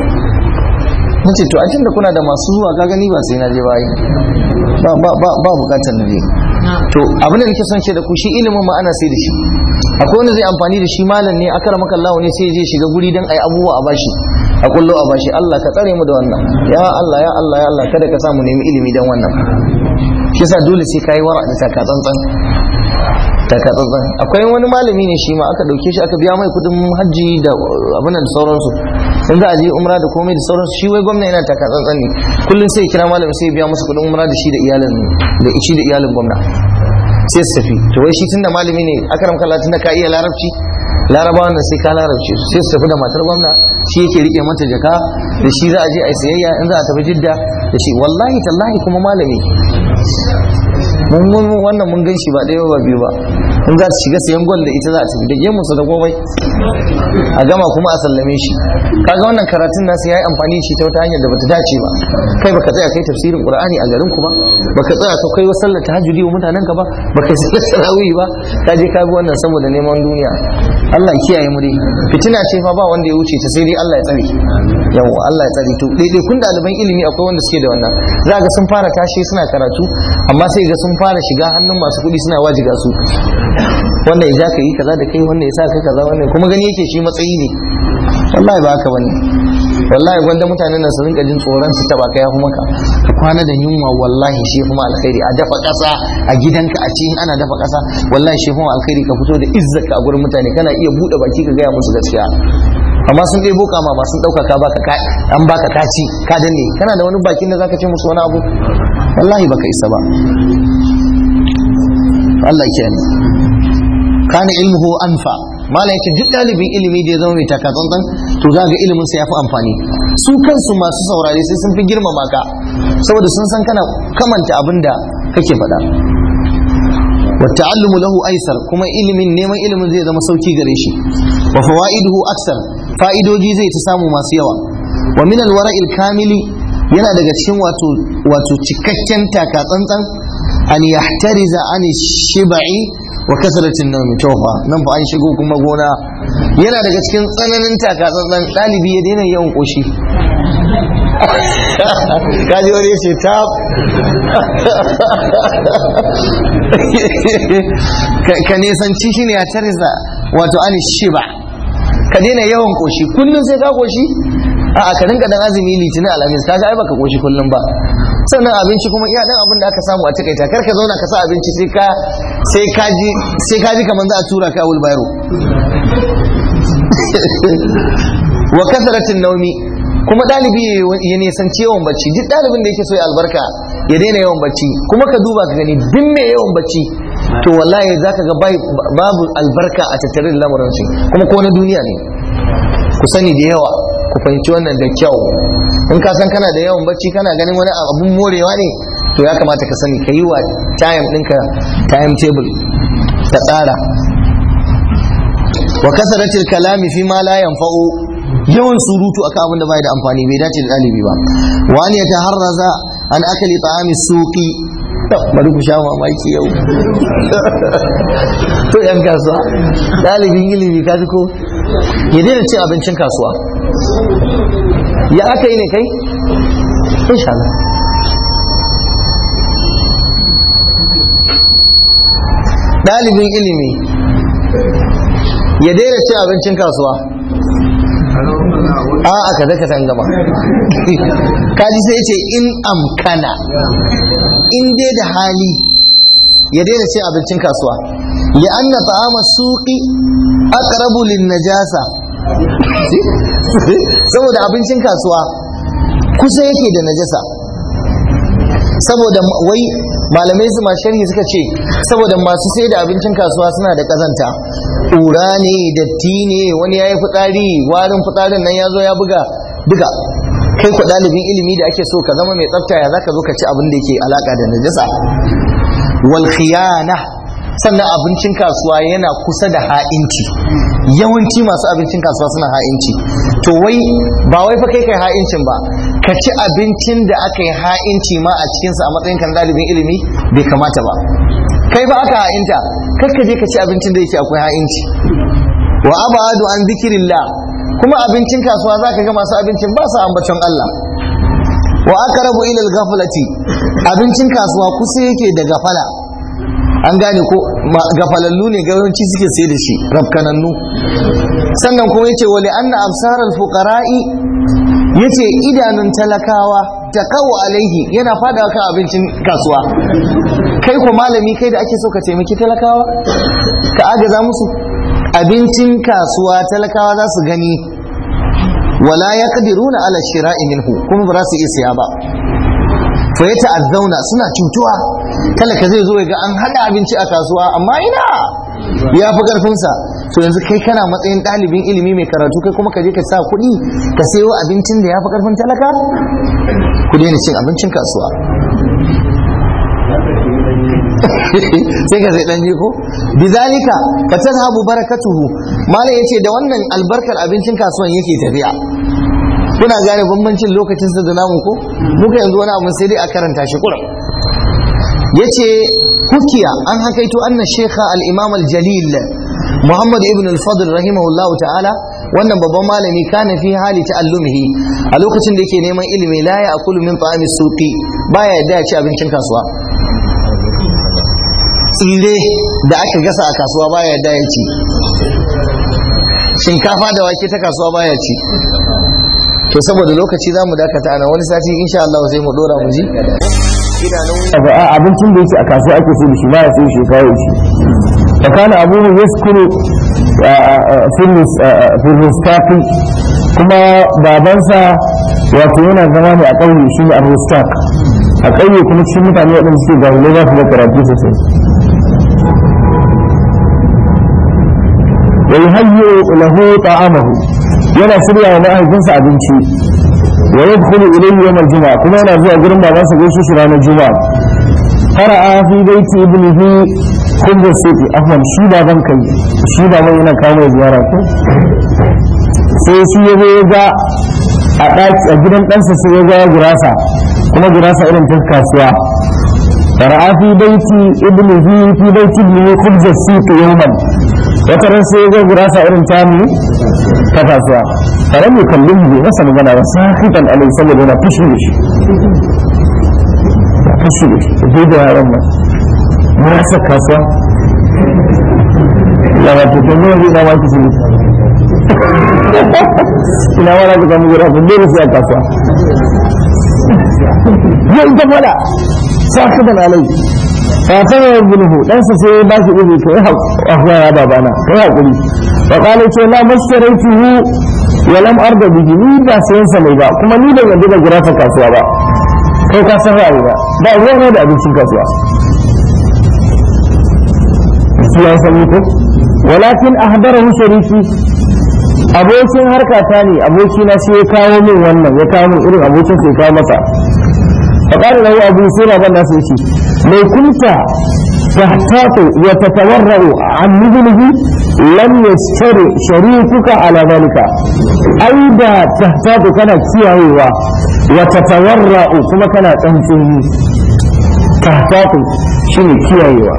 nace to ajin da kuna da masu zuwa ka gani ba sai na je bayi ba ba ba ba bukatar na je to abin da nake son ce da ku shi ilimin ma ana sai da shi akwai wanda zai amfani da shi malam ne akara maka Allah ne sai je shiga guri dan ai abubuwa a bashi a kullo a bashi Allah ka tsare mu da wannan ya Allah ya Allah ya Allah kada ka samu nemi ilimi dan wannan shi yasa dole sai kai wara da taka tsantsan taka tsantsan akwai wani malami ne shi ma aka dauke shi aka biya mai kudin hajji da abin da sauransu in za a je umra da komai da sauransu shi wai gwamna yana taka tsantsan ne kullum sai kira malami sai biya musu kudin umra da shi da iyalin da shi da iyalin gwamna sai su tafi to wai shi tunda malami ne akaram kallah tunda ka iya larabci larabawan nan sai ka larabci sai su tafi da matar gwamna shi yake rike mata jaka da shi za a je a sayayya in za a tafi jidda da shi wallahi tallahi kuma malami mun wannan mun gan shi ba ɗaya ba biyu ba in za su shiga sayan gwal da ita za a tafi da gemunsa da komai a gama kuma a sallame shi kaga wannan karatun nasu yayi amfani da shi ta wata hanyar da bata dace ba kai baka tsaya kai tafsirin qur'ani a garin ku ba baka tsaya ka kai sallar tahajjudi wa mutanen ka ba baka yi sallar tarawih ba ka je ka bi wannan saboda neman duniya Allah ya kiyaye mu dai fitina ce fa ba wanda ya wuce ta sai dai Allah ya tsare yawa Allah ya tsare to daidai kun ɗaliban ilimi akwai wanda suke da wannan za ga sun fara tashi suna karatu amma sai ga sun fara shiga hannun masu kuɗi suna wajiga su wannan ya ka yi kaza da kai wannan ya sa kai kaza wannan kuma gani yake shi matsayi ne wallahi ba haka bane wallahi gwanda mutanen nan su rinka jin tsoron su taba ka yafi maka ka kwana da yunwa wallahi shi kuma alkhairi a dafa kasa a gidanka a cikin ana dafa kasa wallahi shi kuma alkhairi ka fito da izzaka a gurin mutane kana iya bude baki ka gaya musu gaskiya amma sun ɗebo kama ma sun ɗauka ka baka an baka kaci ka danne kana da wani bakin da zaka ce musu wani abu wallahi baka isa ba Allah ya kana ilmuhu anfa malam yake duk dalibin ilimi da ya zama mai taka tsantsan to za ga ilimin sa yafi amfani su kansu masu saurare sai sun fi girmama ka saboda sun san kana kamanta abin da kake faɗa wa ta'allumu lahu aisar kuma ilimin neman ilimin zai zama sauki gare shi wa fawaiduhu aksar fa'idoji zai ta samu masu yawa wa min alwara'il kamili yana daga cikin wato wato cikakken taka tsantsan an yahtariza an shibai wa kasratin nawmi tofa nan fa an shigo kuma gona yana daga cikin tsananin taka tsantsan dalibi ya daina yawan koshi kaji wani ya ce ta ka nisanci shi ne a tarisa wato an shiba ka daina yawan koshi kullum sai ka koshi a ka rinka dan azumi litinin alhamis kaga ai baka koshi kullum ba sannan abinci kuma iya dan abin da aka samu a takaita kar ka zauna ka sa abinci sai ka sai ka ji sai ka ji kamar za a tura ka a wulbayaro wa kasaratin naumi kuma ɗalibi ya nisanci yawan bacci duk ɗalibin da yake so ya albarka ya daina yawan bacci kuma ka duba ka gani duk mai yawan bacci to wallahi za ka ga babu albarka a tattare da lamarin shi kuma ko na duniya ne ku sani da yawa ku fahimci wannan da kyau in ka san kana da yawan bacci kana ganin wani abun morewa ne to ya kamata ka sani ka yi wa time ɗinka time table ka tsara wa kasaratil kalami fi ma la yanfa'u yawan surutu akan abin da bai da amfani bai dace da dalibi ba wa an yataharraza an akali ta'ami suqi bari ku sha mamaki yau to yan kasuwa dalibin ilimi ka ko ya daina cin abincin kasuwa ya aka yi ne kai insha Allah dalibin ilimi ya daina cin abincin kasuwa a aka zaka san gama kaji sai ce in amkana in dai da hali ya daina cin abincin kasuwa ya anna ta'ama suqi aqrabu lin najasa saboda abincin kasuwa kusa yake da najasa saboda wai malamai su sharhi suka ce saboda masu sai da abincin kasuwa suna da kazanta ƙura ne datti ne wani ya yi fitsari warin fitsarin nan ya zo ya buga duka kai ku ɗalibin ilimi da ake so ka zama mai tsafta ya za ka zo ka ci abin da yake alaƙa da najasa wal khiyana sannan abincin kasuwa yana kusa da ha'inci yawanci masu abincin kasuwa suna ha'inci to wai ba wai fa kai kai ha'incin ba ka ci abincin da aka yi ha'inci ma a cikinsa a matsayin kan dalibin ilimi bai kamata ba kai ba aka ha'inta kar ka je ka ci abincin da yake akwai ha'inci wa abadu an zikirillah kuma abincin kasuwa zaka ga masu abincin ba su ambaton Allah wa aqrabu ila al-ghaflati abincin kasuwa kusa yake da gafala an gane ko gafalallu ne yawanci suke sai da shi rafkanannu sannan kuma yace wali anna absar al-fuqara'i yace idanun talakawa taqaw alaihi yana fada kan abincin kasuwa kai ko malami kai da ake so ka taimaki talakawa ka agaza musu abincin kasuwa talakawa za su gani wala yaqdiruna ala shira'i minhu kuma ba za su iya siya ba fa ya ta'azzauna suna cutuwa talaka zai zo ya ga an hada abinci a kasuwa amma ina ya fi karfinsa to yanzu kai kana matsayin ɗalibin ilimi mai karatu kai kuma ka je ka sa kuɗi ka sayo abincin da ya fi karfin talaka ku daina cin abincin kasuwa sai ka sai dan ko bizalika fatazhabu barakatuhu malai yace da wannan albarkar abincin kasuwan yake tafiya kuna gane bambancin lokacin sa da namu ko muka yanzu wani abu sai dai a karanta shi kurum yace hukiya an hakaito anna shekha al-imam al-jalil muhammad ibn al-fadl rahimahullahu ta'ala wannan babban malami kana fi hali ta'allumihi a lokacin da yake neman ilimi la ya akulu min ta'ami suqi baya yadda ya ci abincin kasuwa tsire da aka gasa a kasuwa baya yadda ya ci shinkafa da wake ta kasuwa baya ci to saboda lokaci za mu dakata ana wani sati insha Allah sai mu dora mu ji
abincin da yake a kasuwa ake sai da shi ba ya sai shi kawo shi fa kana abuhu yaskuru fi rustaqi kuma babansa wato yana zama ne a ƙauye shi ne a rustaq a ƙauye kuma cikin mutane waɗanda suke jahilai za su da karatu sosai wa yuhayyi lahu ta'amahu yana shirya wa mahaifinsa abinci wa yadkhulu ilayhi yawm al-jum'a kuma yana zuwa gurin babansa gaishe shi ranar juma'a fara'a fi baiti ibnihi kullu sufi afwan shi baban kai shi baban yana kawo ziyara ko sai shi ya zo ga a ɗaki a gidan ɗansa sai ya ga gurasa kuma gurasa irin ta kasuwa fara'a fi baiti ibnihi fi baiti ibnihi kullu sufi yawman wata ran sai ya ga gurasa irin tamu ta kasuwa tare mai kallon bai masa magana ba sahiban alai saboda yana fushi da shi ya fushi da shi dai da yaran nan mu rasa kasuwa ya ba ta kuma zai na waki su ina wala ka samu gura kun dole sai a kasuwa ya ita fada sahiban alai fatan ya gulhu dan sa sai ba shi ibi kai haƙuwa ya babana kai haƙuri wa qala ce la mashtaraytuhu wa lam arda bihi ni ba sayan sa mai ba kuma ni ban yadda da gurafa kasuwa ba kai ka san rayuwa ba ruwa ne da abincin kasuwa shi ya san ko walakin ahdarahu shariki abokin harkata ne abokina sai ya kawo min wannan ya kawo min irin abokin sai ya kawo masa فقال له أبو سيرة بن ناسيتي لو كنت تحتاط وتتورع عن مثله لم يشتري شريكك على ذلك أيضا تحتاط كان كيهوا وتتورع كما كان تنفيه تحتاط شنو كيهوا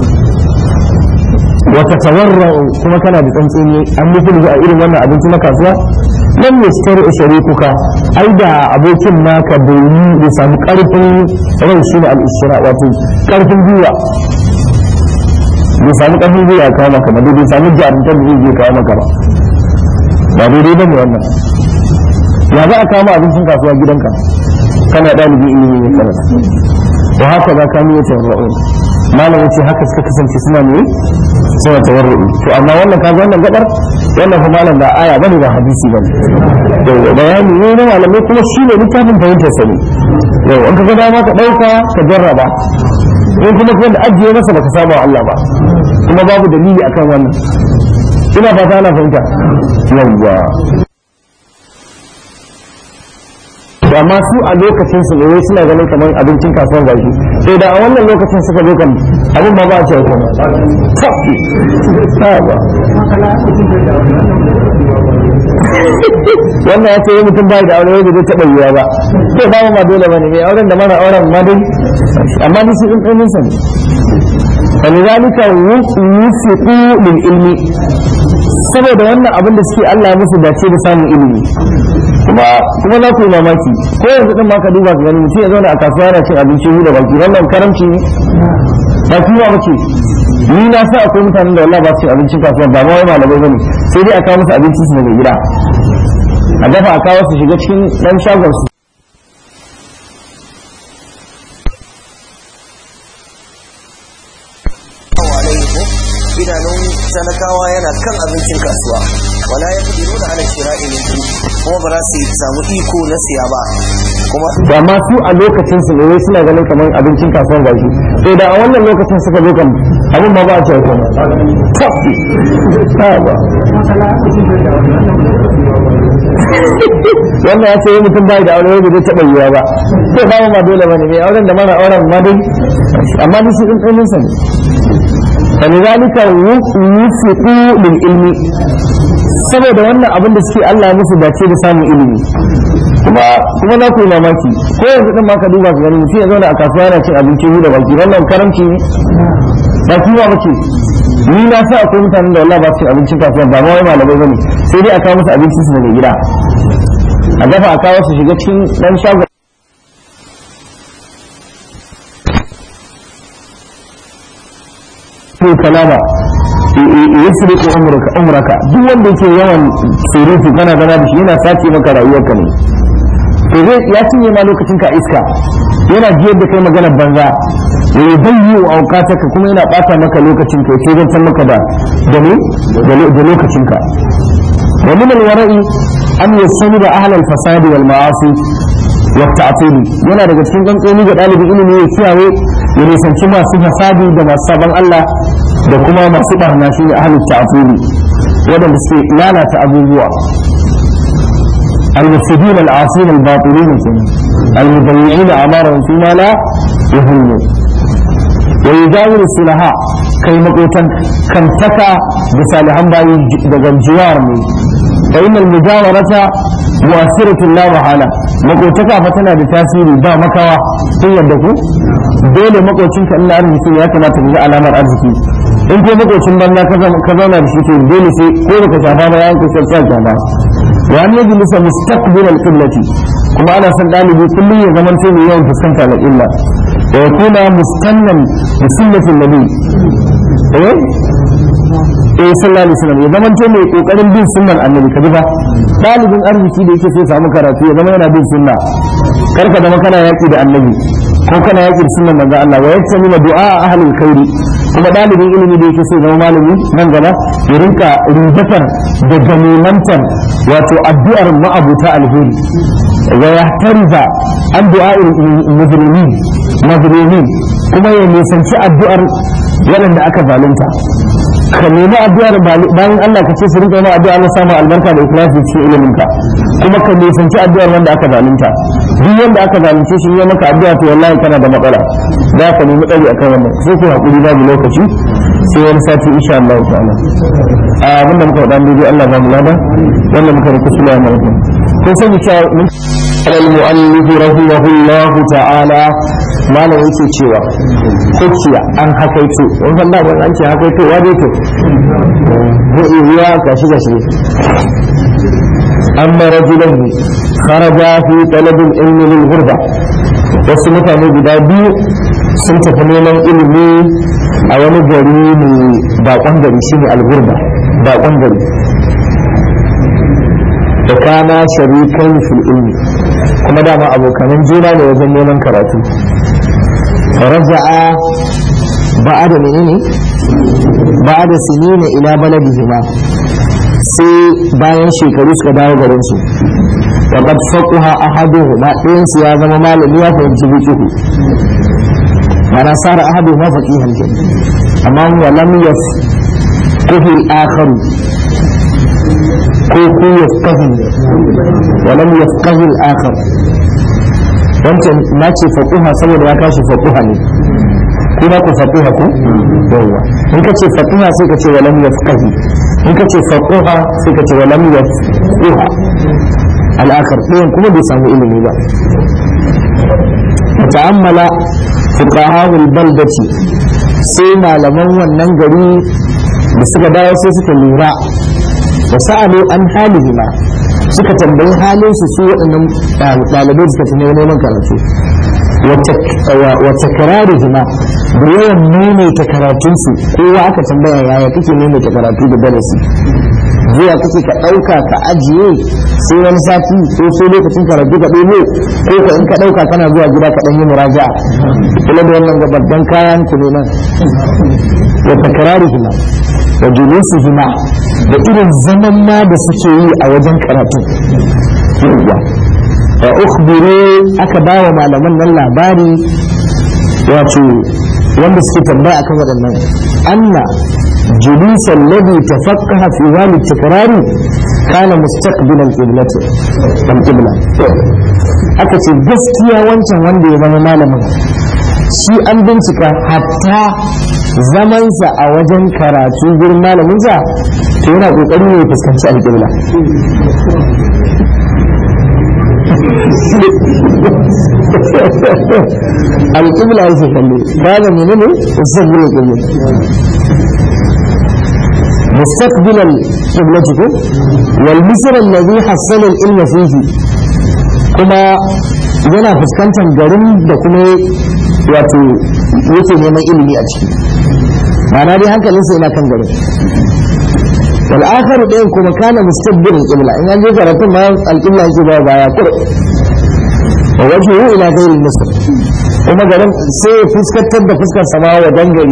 وتتورع كما كان بتنفيه عن مثله أئر وانا أبنتي مكاسوا lam yastari sharikuka ai da abokin naka bai yi da samu karfin rai shi ne al-isra wato karfin gwiwa bai samu karfin gwiwa ya kawo maka ba bai samu jarumtar da zai kawo maka ba ba daidai bane wannan ya za a kama abincin kasuwa gidanka kana ɗalibi ilimi ne karanta wa haka za ka niyya tawarra'un malam yace haka suka kasance suna ne suna tawarru'i to amma wannan kaga wannan gadar wannan fa malam ba aya bane ba hadisi bane to bayani ne na malamai kuma shine littafin fahimtar sani yau an kaga dama ka dauka ka jarraba in kuma kuma da ajiye masa baka saba wa Allah ba kuma babu dalili akan wannan ina fata ana fahimta yawwa amma su a lokacin su ne suna ganin kamar abincin kasuwar gashi sai da a wannan lokacin suka zo kan abin ma ba a cewa kuma ba wannan ya ce yi mutum bai da aure wanda zai taɓa yiwa ba to ba ma dole ba ne mai auren da mana auren ma dai amma ni su in ɗanin sa ne فلذلك وفقوا للعلم saboda wannan abin da suke Allah musu dace da samun ilimi kuma kuma za ku yi mamaki ko yanzu din ma ka duba ka gani mutum ya zauna a kasuwa yana cin abinci da baki wannan karamci ne ba kiwa bace ni na sa akwai mutanen da wallahi ba su cin abincin kasuwa ba ma wai malamai bane sai dai a kawo musu abinci su daga gida a dafa a kawo su shiga cikin dan shagon su
idanun talakawa yana kan abincin kasuwa wala ya fi nuna ana shira'i minhu kuma ba za su samu iko na siya ba kuma
to amma su a lokacin su ne wai suna ganin kamar abincin kasuwan gashi sai da a wannan lokacin suka zo kan abin ma ba a cewa kuma wannan ya ce yi mutum bai da aure wanda zai taɓa yiwa ba sai ba ma dole ba ne mai auren da mana auren ma dai amma ni su ɗin ɗin sa ne فلذلك وفقوا للعلم saboda wannan abin da suke Allah musu dace da samun ilimi kuma kuma na ku mamaki ko yanzu din ma ka duba ka gani mutum ya zauna a kasuwa yana cin abinci hu da baki wannan karamci ne ba kiwa bace ni na sa akwai mutanen da wallahi ba su cin abincin kasuwa ba ma wai malamai bane sai dai a kawo musu abinci su daga gida a dafa a kawo su shiga cikin dan shago to kalama yasriqu umraka umraka duk wanda yake yawan surutu kana gana da shi yana sace maka rayuwarka ne to zai ya cinye ma lokacin ka iska yana jiyar da kai maganar banza ya yi bayyi wa aukataka kuma yana bata maka lokacin ka sai zan maka da da ne da lokacin ka wa min alwara'i an yasani da ahlal fasadi wal ma'asi wa ta'tili yana daga cikin gantsoni ga dalibin ilimi ya kiyaye ya nisanci masu fasadi da masu sabon Allah da kuma masu barna shi ne ahlul ta'tili wadanda suke lalata abubuwa المفسدين العاصين الباطلين المضيعين أعمارهم فيما لا يهمون ويجاور الصلحاء كي مقوتا كم تكا بصالحا باي دقا الجوار فإن المجاورة مؤثرة لا محالة مقوتك فتنا بتاثير با مكوا هي يدكو دول مقوتين كأن أرزكي يا كما تجي علامة أرزكي in ko makocin banza ka zauna da shi to dole sai ko baka shafa ba yayin kusa sa shafa wa an yaji lisa mustaqbil al-qiblati kuma ana son dalibi kullum ya zama sai mai yawan fuskanta al-qibla wa yakuna mustannan bi sunnati nabi eh eh sallallahu alaihi wasallam ya zama mai kokarin bin sunnar annabi kaji ba dalibin arziki da yake so samu karatu ya zama yana bin sunna karka zama kana yaki da annabi ko kana yaki da sunnar manzo Allah wa yaktami du'a ahlul khairi kuma dalibin ilimi da yake so zama malami nan gaba ya rinka rubatar da ganimantar wato addu'ar ma'abuta alheri wa yahtariza an du'a'il mujrimin mazlumin kuma ya nisanci addu'ar waɗanda aka zalunta ka nemi addu'ar bayan Allah ka ce su rinka yana addu'a Allah samu albarka da ikhlasi cikin ilimin ka kuma ka nisanci addu'ar wanda aka zalunta duk wanda aka zalunce shi ya maka addu'a to wallahi kana da matsala za ka nemi tsari akan wannan sai ku hakuri babu lokaci sai wani sati insha Allah ta'ala a abinda muka faɗa dai Allah ba mu lada wannan muka rubuta sula mai kun kun sani cewa mun al-mu'allif rahimahullah ta'ala malam yake cewa kuciya an hakaito in san da an ce hakaito wa dai to ko iya ka shiga shi amma rajulan kharaja fi talab al-ilm lil ghurba wasu mutane guda biyu sun tafi neman ilimi a wani gari mai bakon gari shine al-ghurba bakon gari da kana sharikan fil ilmi kuma dama abokanan juna ne wajen neman karatu فرجع بعد منين بعد سنين إلى بلدهما sai bayan shekaru suka dawo garin su wa qad faqaha ahaduhuma ɗayan su ya zama malami ya fahimci fiqh mana sara ahaduhuma faqihan ke amma wa lam yafqahu al-akhar ko ku yafqahu wa lam yafqahu al-akhar wancan na ce faƙuha saboda ya tashi faƙuha ne kuma ku faƙuha ku yawwa in ka ce faƙuha sai ka ce walam yafqahi in ka ce faƙuha sai ka ce walam yafquha al'akar ɗayan kuma bai samu ilimi ba ta'ammala fuqaha'ul baldati sai malaman wannan gari da suka dawo sai suka lura da sa'alu an halihima suka tambayi halin su su waɗannan ɗalibai suka fi neman karatu wata karari hima da yawan maimaita karatunsu kowa aka tambaya yaya kake maimaita karatu da darasi zuwa kake ka ɗauka ka ajiye sai wani sati ko sai lokacin karatu ka ɗebo ko ka in ka ɗauka kana zuwa gida ka ɗan yi muraja kula da wannan babban kayan ku ne nan wata karari hima da julusu hima da irin zaman ma da suke yi a wajen karatu yawwa wa ukhbiru aka ba wa malaman nan labari wato wanda suke tambaya akan waɗannan anna جلوس الذي تفقه في وال التكرار كان مستقبل القبلة القبلة aka ce gaskiya wancan wanda ya zama malamin shi an bincika hatta zamansa a wajen karatu gurin malaminsa to yana kokarin ya fuskanci alƙibla alƙibla yake kallo ba da menene sabbin alƙibla مستقبل القبلة والمصر الذي حصل العلم فيه كما yana fuskantar garin da kuma wato yake neman ilimi a ciki ma'ana dai hankalinsa yana kan garin wal akharu ɗayan kuma kana mustaqbilin qibla in an je karatun ma al-qibla yake ba baya kur wa wajhu ila ghairi misr kuma garin sai ya fuskantar da fuskar sama wa dangari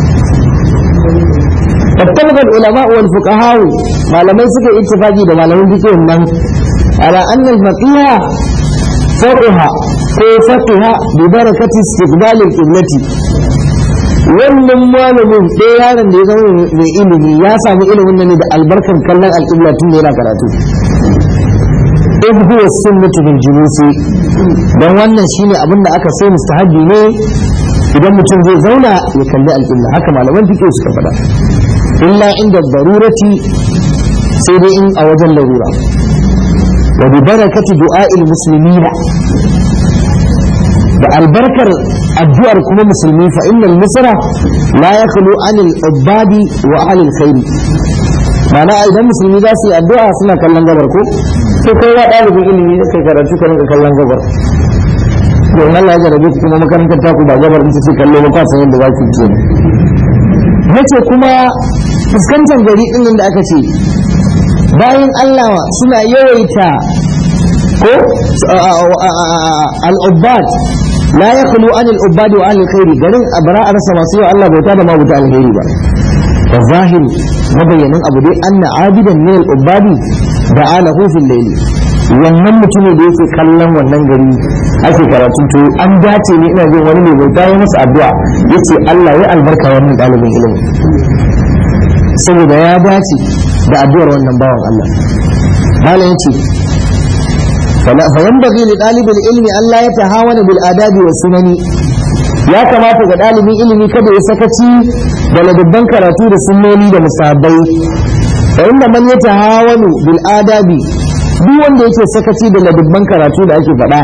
فاتفق العلماء والفقهاء ما لم يسك اتفاقي ده ما لم يسك من على أن الفقيه فقه فقه ببركة استقبال القبلة wannan malamin ɗaya yaron da ya zama mai ilimi ya samu ilimin nan da albarkar kallon al'ibla tun da yana karatu in huwa sunnatu bil julusi dan wannan shine abin da aka so mustahabi ne idan mutum zai zauna ya kalli al'ibla haka malaman fiqh suka faɗa illa inda darurati sai dai in a wajen larura wa bi barakati du'a'il muslimina da albarkar addu'ar kuma musulmi fa innal misra la yakhlu anil ubadi wa anil khairi ma'ana idan musulmi za su yi addu'a suna kallon gabar ko to kai ya ɗalibin ilimi da kai karatu ka rinka kallon gabar to in Allah ya jarabe ku kuma makarantar taku ba gabar in ce kallo ba san yadda za ku ce nace kuma fuskantar gari din da aka ce bayan Allah suna yawaita ko al-ubbad la yakhlu an al-ubbad wa ahli khairi garin abara a rasa masu yawa Allah bauta da ma bauta alheri ba da zahiri mabayyanin abu dai anna abidan min al-ubbadi da alahu fil layli wannan mutumin da yake kallon wannan gari ake karatun to an dace ne ina jin wani mai bauta ya masa addu'a yace Allah ya albarka wannan dalibin ilimi saboda ya dace da addu'ar wannan bawan Allah malam yace فينبغي لطالب العلم ألا يتهاون بالآداب والسنن ya kamata ga ɗalibin ilimi kada ya sakaci da ladabban karatu da sunnoni da musabbai fa inda man ya tahawanu bil adabi duk wanda yake sakaci da ladabban karatu da ake faɗa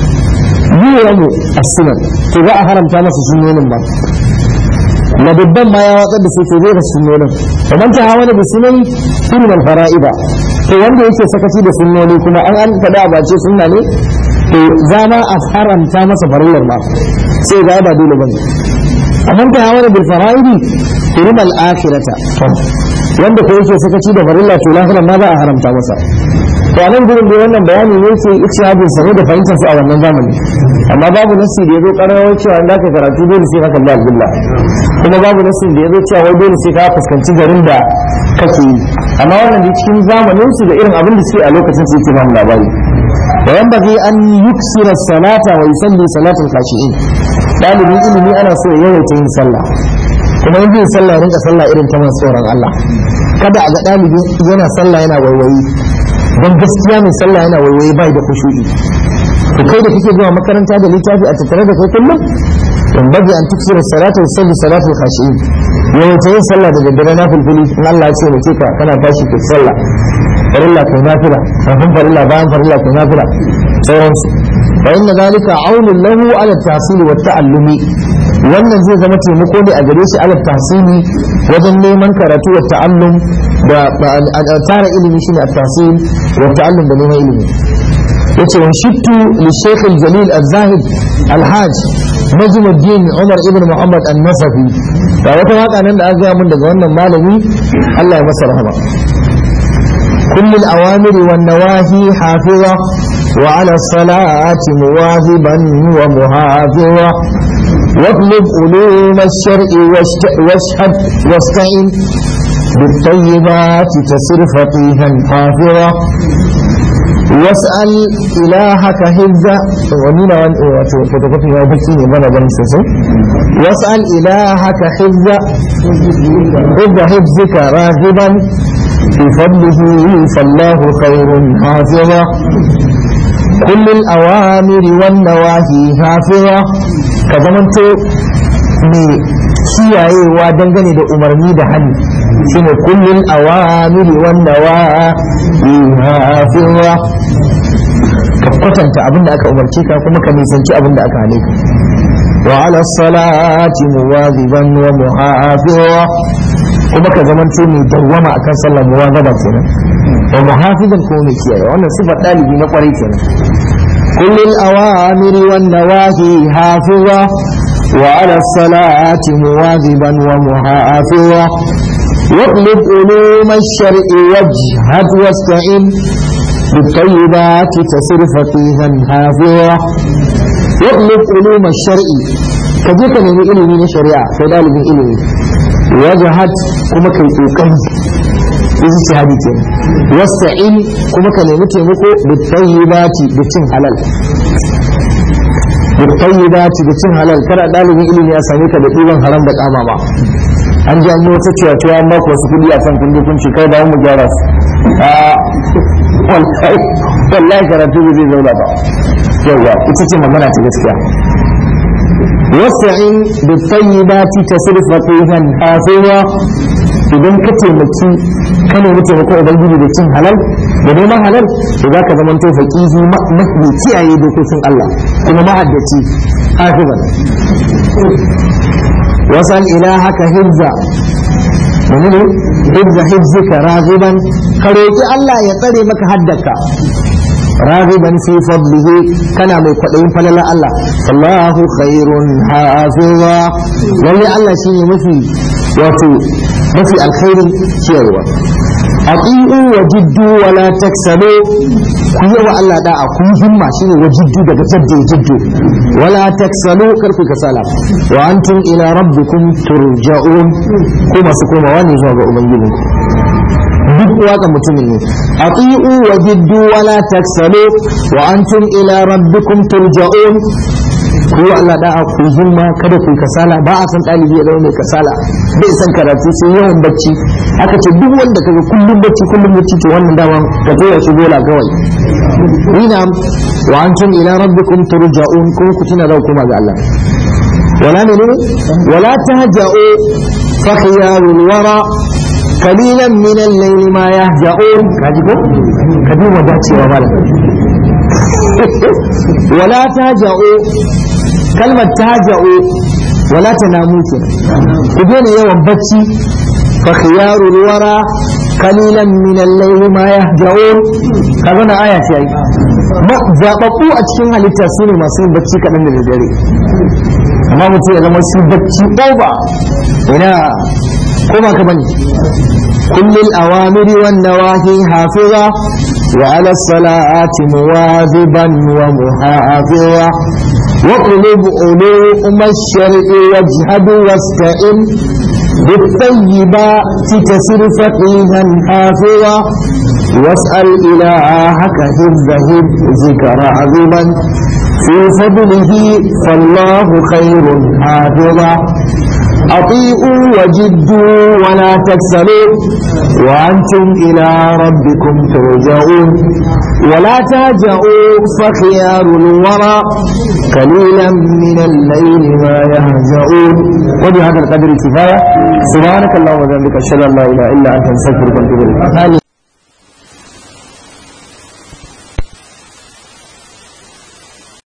yiwu as-sunan to za a haramta masa sunnonin ba ladabban ma ya watsar da su to zai da sunnonin fa man tahawana bi sunani kullu fara'ida to wanda yake sakaci da sunnoni kuma an an faɗa ba ce sunna ne to zama a haramta masa farillar ma sai ga ba dole bane amma ta hawa bil fara'idi turim al akhirata wanda ko yake sakaci da farilla to lahiran ma ba a haramta masa to a nan gurin da wannan bayani ne yake ikshadin sa ne da fahimtar su a wannan zamani amma babu nasi da yazo karawar cewa in ka karatu dole sai ka kalli albillah kuma babu nasi da yazo cewa wai dole sai ka fuskanci garin da kake yi amma wannan da cikin zamanin su da irin abin da suke a lokacin su yake ba mu labari وينبغي أن يكسر الصلاة ويصلي صلاة الخاشعين ɗalibin ilimi ana so ya yawaita yin sallah kuma in yin sallah rinka sallah irin ta masu tsoron Allah kada a ga ɗalibi yana sallah yana waiwayi don gaskiya mai sallah yana waiwayi bai da kushu'i to kai da kake zuwa makaranta da littafi a tattare da kai kullum in baje an tuksira salatu wa salli salatu khashi'in yawaita yin sallah da daddare na fulfuli in Allah ya ce mu ce ka kana tashi kai sallah farilla kai nafila kafin farilla bayan farilla kai nafila sauransu fa inna zalika aunun lahu ala tahsil wa ta'allumi wannan zai zama taimako ne a gare shi ala tahsili wajen neman karatu wa ta'allum da tara ilimi shine at-tahsil wa ta'allum da neman ilimi yace wa shittu li shaykh al-jalil al-zahid al-hajj najm ad-din Umar ibn Muhammad an-Nasafi ga wata waka nan da aka mun daga wannan malami Allah ya masa rahama كل الأوامر والنواهي حافظة وعلى الصلاة مواظبا ومحافظة واطلب علوم الشرع واشهد واستعن بالطيبات تسر فقيها حافظة واسأل إلهك حفظا ومن فتكفي يا بكي بنا بني واسأل إلهك حفظا حفظ حفظك راغبا في فضله فالله خير حافظا كل الأوامر والنواهي حافظا كزمنت mai kiyayewa dangane da umarni da hannu shine kullum awamiri wanda wa hafiwa ka kwatanta abin da aka umarce ka kuma ka nisanci abin da aka hane ka wa ala salati muwaziban wa muhafiwa kuma ka zaman ce mai dawwama akan sallar muwazaba kenan wa muhafizan ko mai kiyaye wannan sifar dalibi na kwarai kenan kullul awamiri wan nawahi hafiza wa ala salati muwaziban wa muhafiza واطلب علوم الشرع واجهد واستعن بالطيبات تصر فقيها حافظا واطلب علوم الشرع كجيك من علمي الشريعة كذلك من علمي wajahad kuma kai kokari ijtihadi ke wasta'in kuma ka nemi taimako da tayyibati da cin halal da tayyibati da cin halal kada dalibin ilimi ya same ka da ɗiban haram da kama ba an ji an yi wata cewa cewa an maka wasu kuɗi a kan kundi kun kai da mu gyara su wallahi karatu ba zai zauna ba yawa ita ce magana ta gaskiya واستعن بالطيبات تصرف فقيها حافظا idan ka taimaki ka nemi taimakon ubangiji da cin halal da neman halal to za ka zama to faqihi mafi kiyaye dokokin Allah kuma mahaddaci hafizan wasal ilahaka hibza menene hibza hibzika raziban ka roki Allah ya tsare maka haddaka راغبا في فضله كان mai kwaɗayin falalar Allah Allahu khairun hafiza lalle Allah shine mafi wato mafi alkhairin ciyarwa aqiu wa jiddu wa la taksalu ku yi wa Allah da'a ku yi himma shine wa jiddu daga jaddu jiddu wa la taksalu kar ku kasala wa antum ila rabbikum turja'un ku masu komawa ne zuwa ga ubangijinku duk waka mutumin ne ati'u wa jiddu wa la taksalu wa antum ila rabbikum turja'un ku yi Allah da'a ku himma kada ku kasala ba a san ɗalibi ya zama mai kasala bai san karatu sai yawan bacci aka ce duk wanda kaga kullum bacci kullum bacci to wannan dama ka tura shi bola kawai ina wa antum ila rabbikum turja'un ko ku tuna za ku koma ga Allah wala ne ne wala tahja'u fa khiyarul wara قليلا من الليل ما يهجعون كاجيكو كدي وداتي ومالا ولا تهجعوا كلمة تهجعوا ولا تناموا كدين يوم بتي فخيار الورى قليلا من الليل ما يهجعون كذا آية شيء ما zaɓaɓɓu a cikin halitta su ne masu yin bacci kaɗan da dare amma mutum ya zama shi bacci ƙoba ina ko ba ka bane كل الأوامر والنواهي حافظة وعلى الصلاة مواظبا ومحافظة واطلب علوم الشرع واجهد واستئن بالطيبات تسر فقيها حافظا واسأل إلهك حفظ حفظك راغبا في فضله فالله خير حافظا أطيعوا وجدوا ولا تكسلوا وأنتم إلى ربكم ترجعون ولا تهجعوا فخيار الورى قليلا من الليل ما يهجعون وبهذا القدر كفاية سبحانك اللهم وبحمدك أشهد أن لا إله إلا أنت أستغفرك وأتوب إليك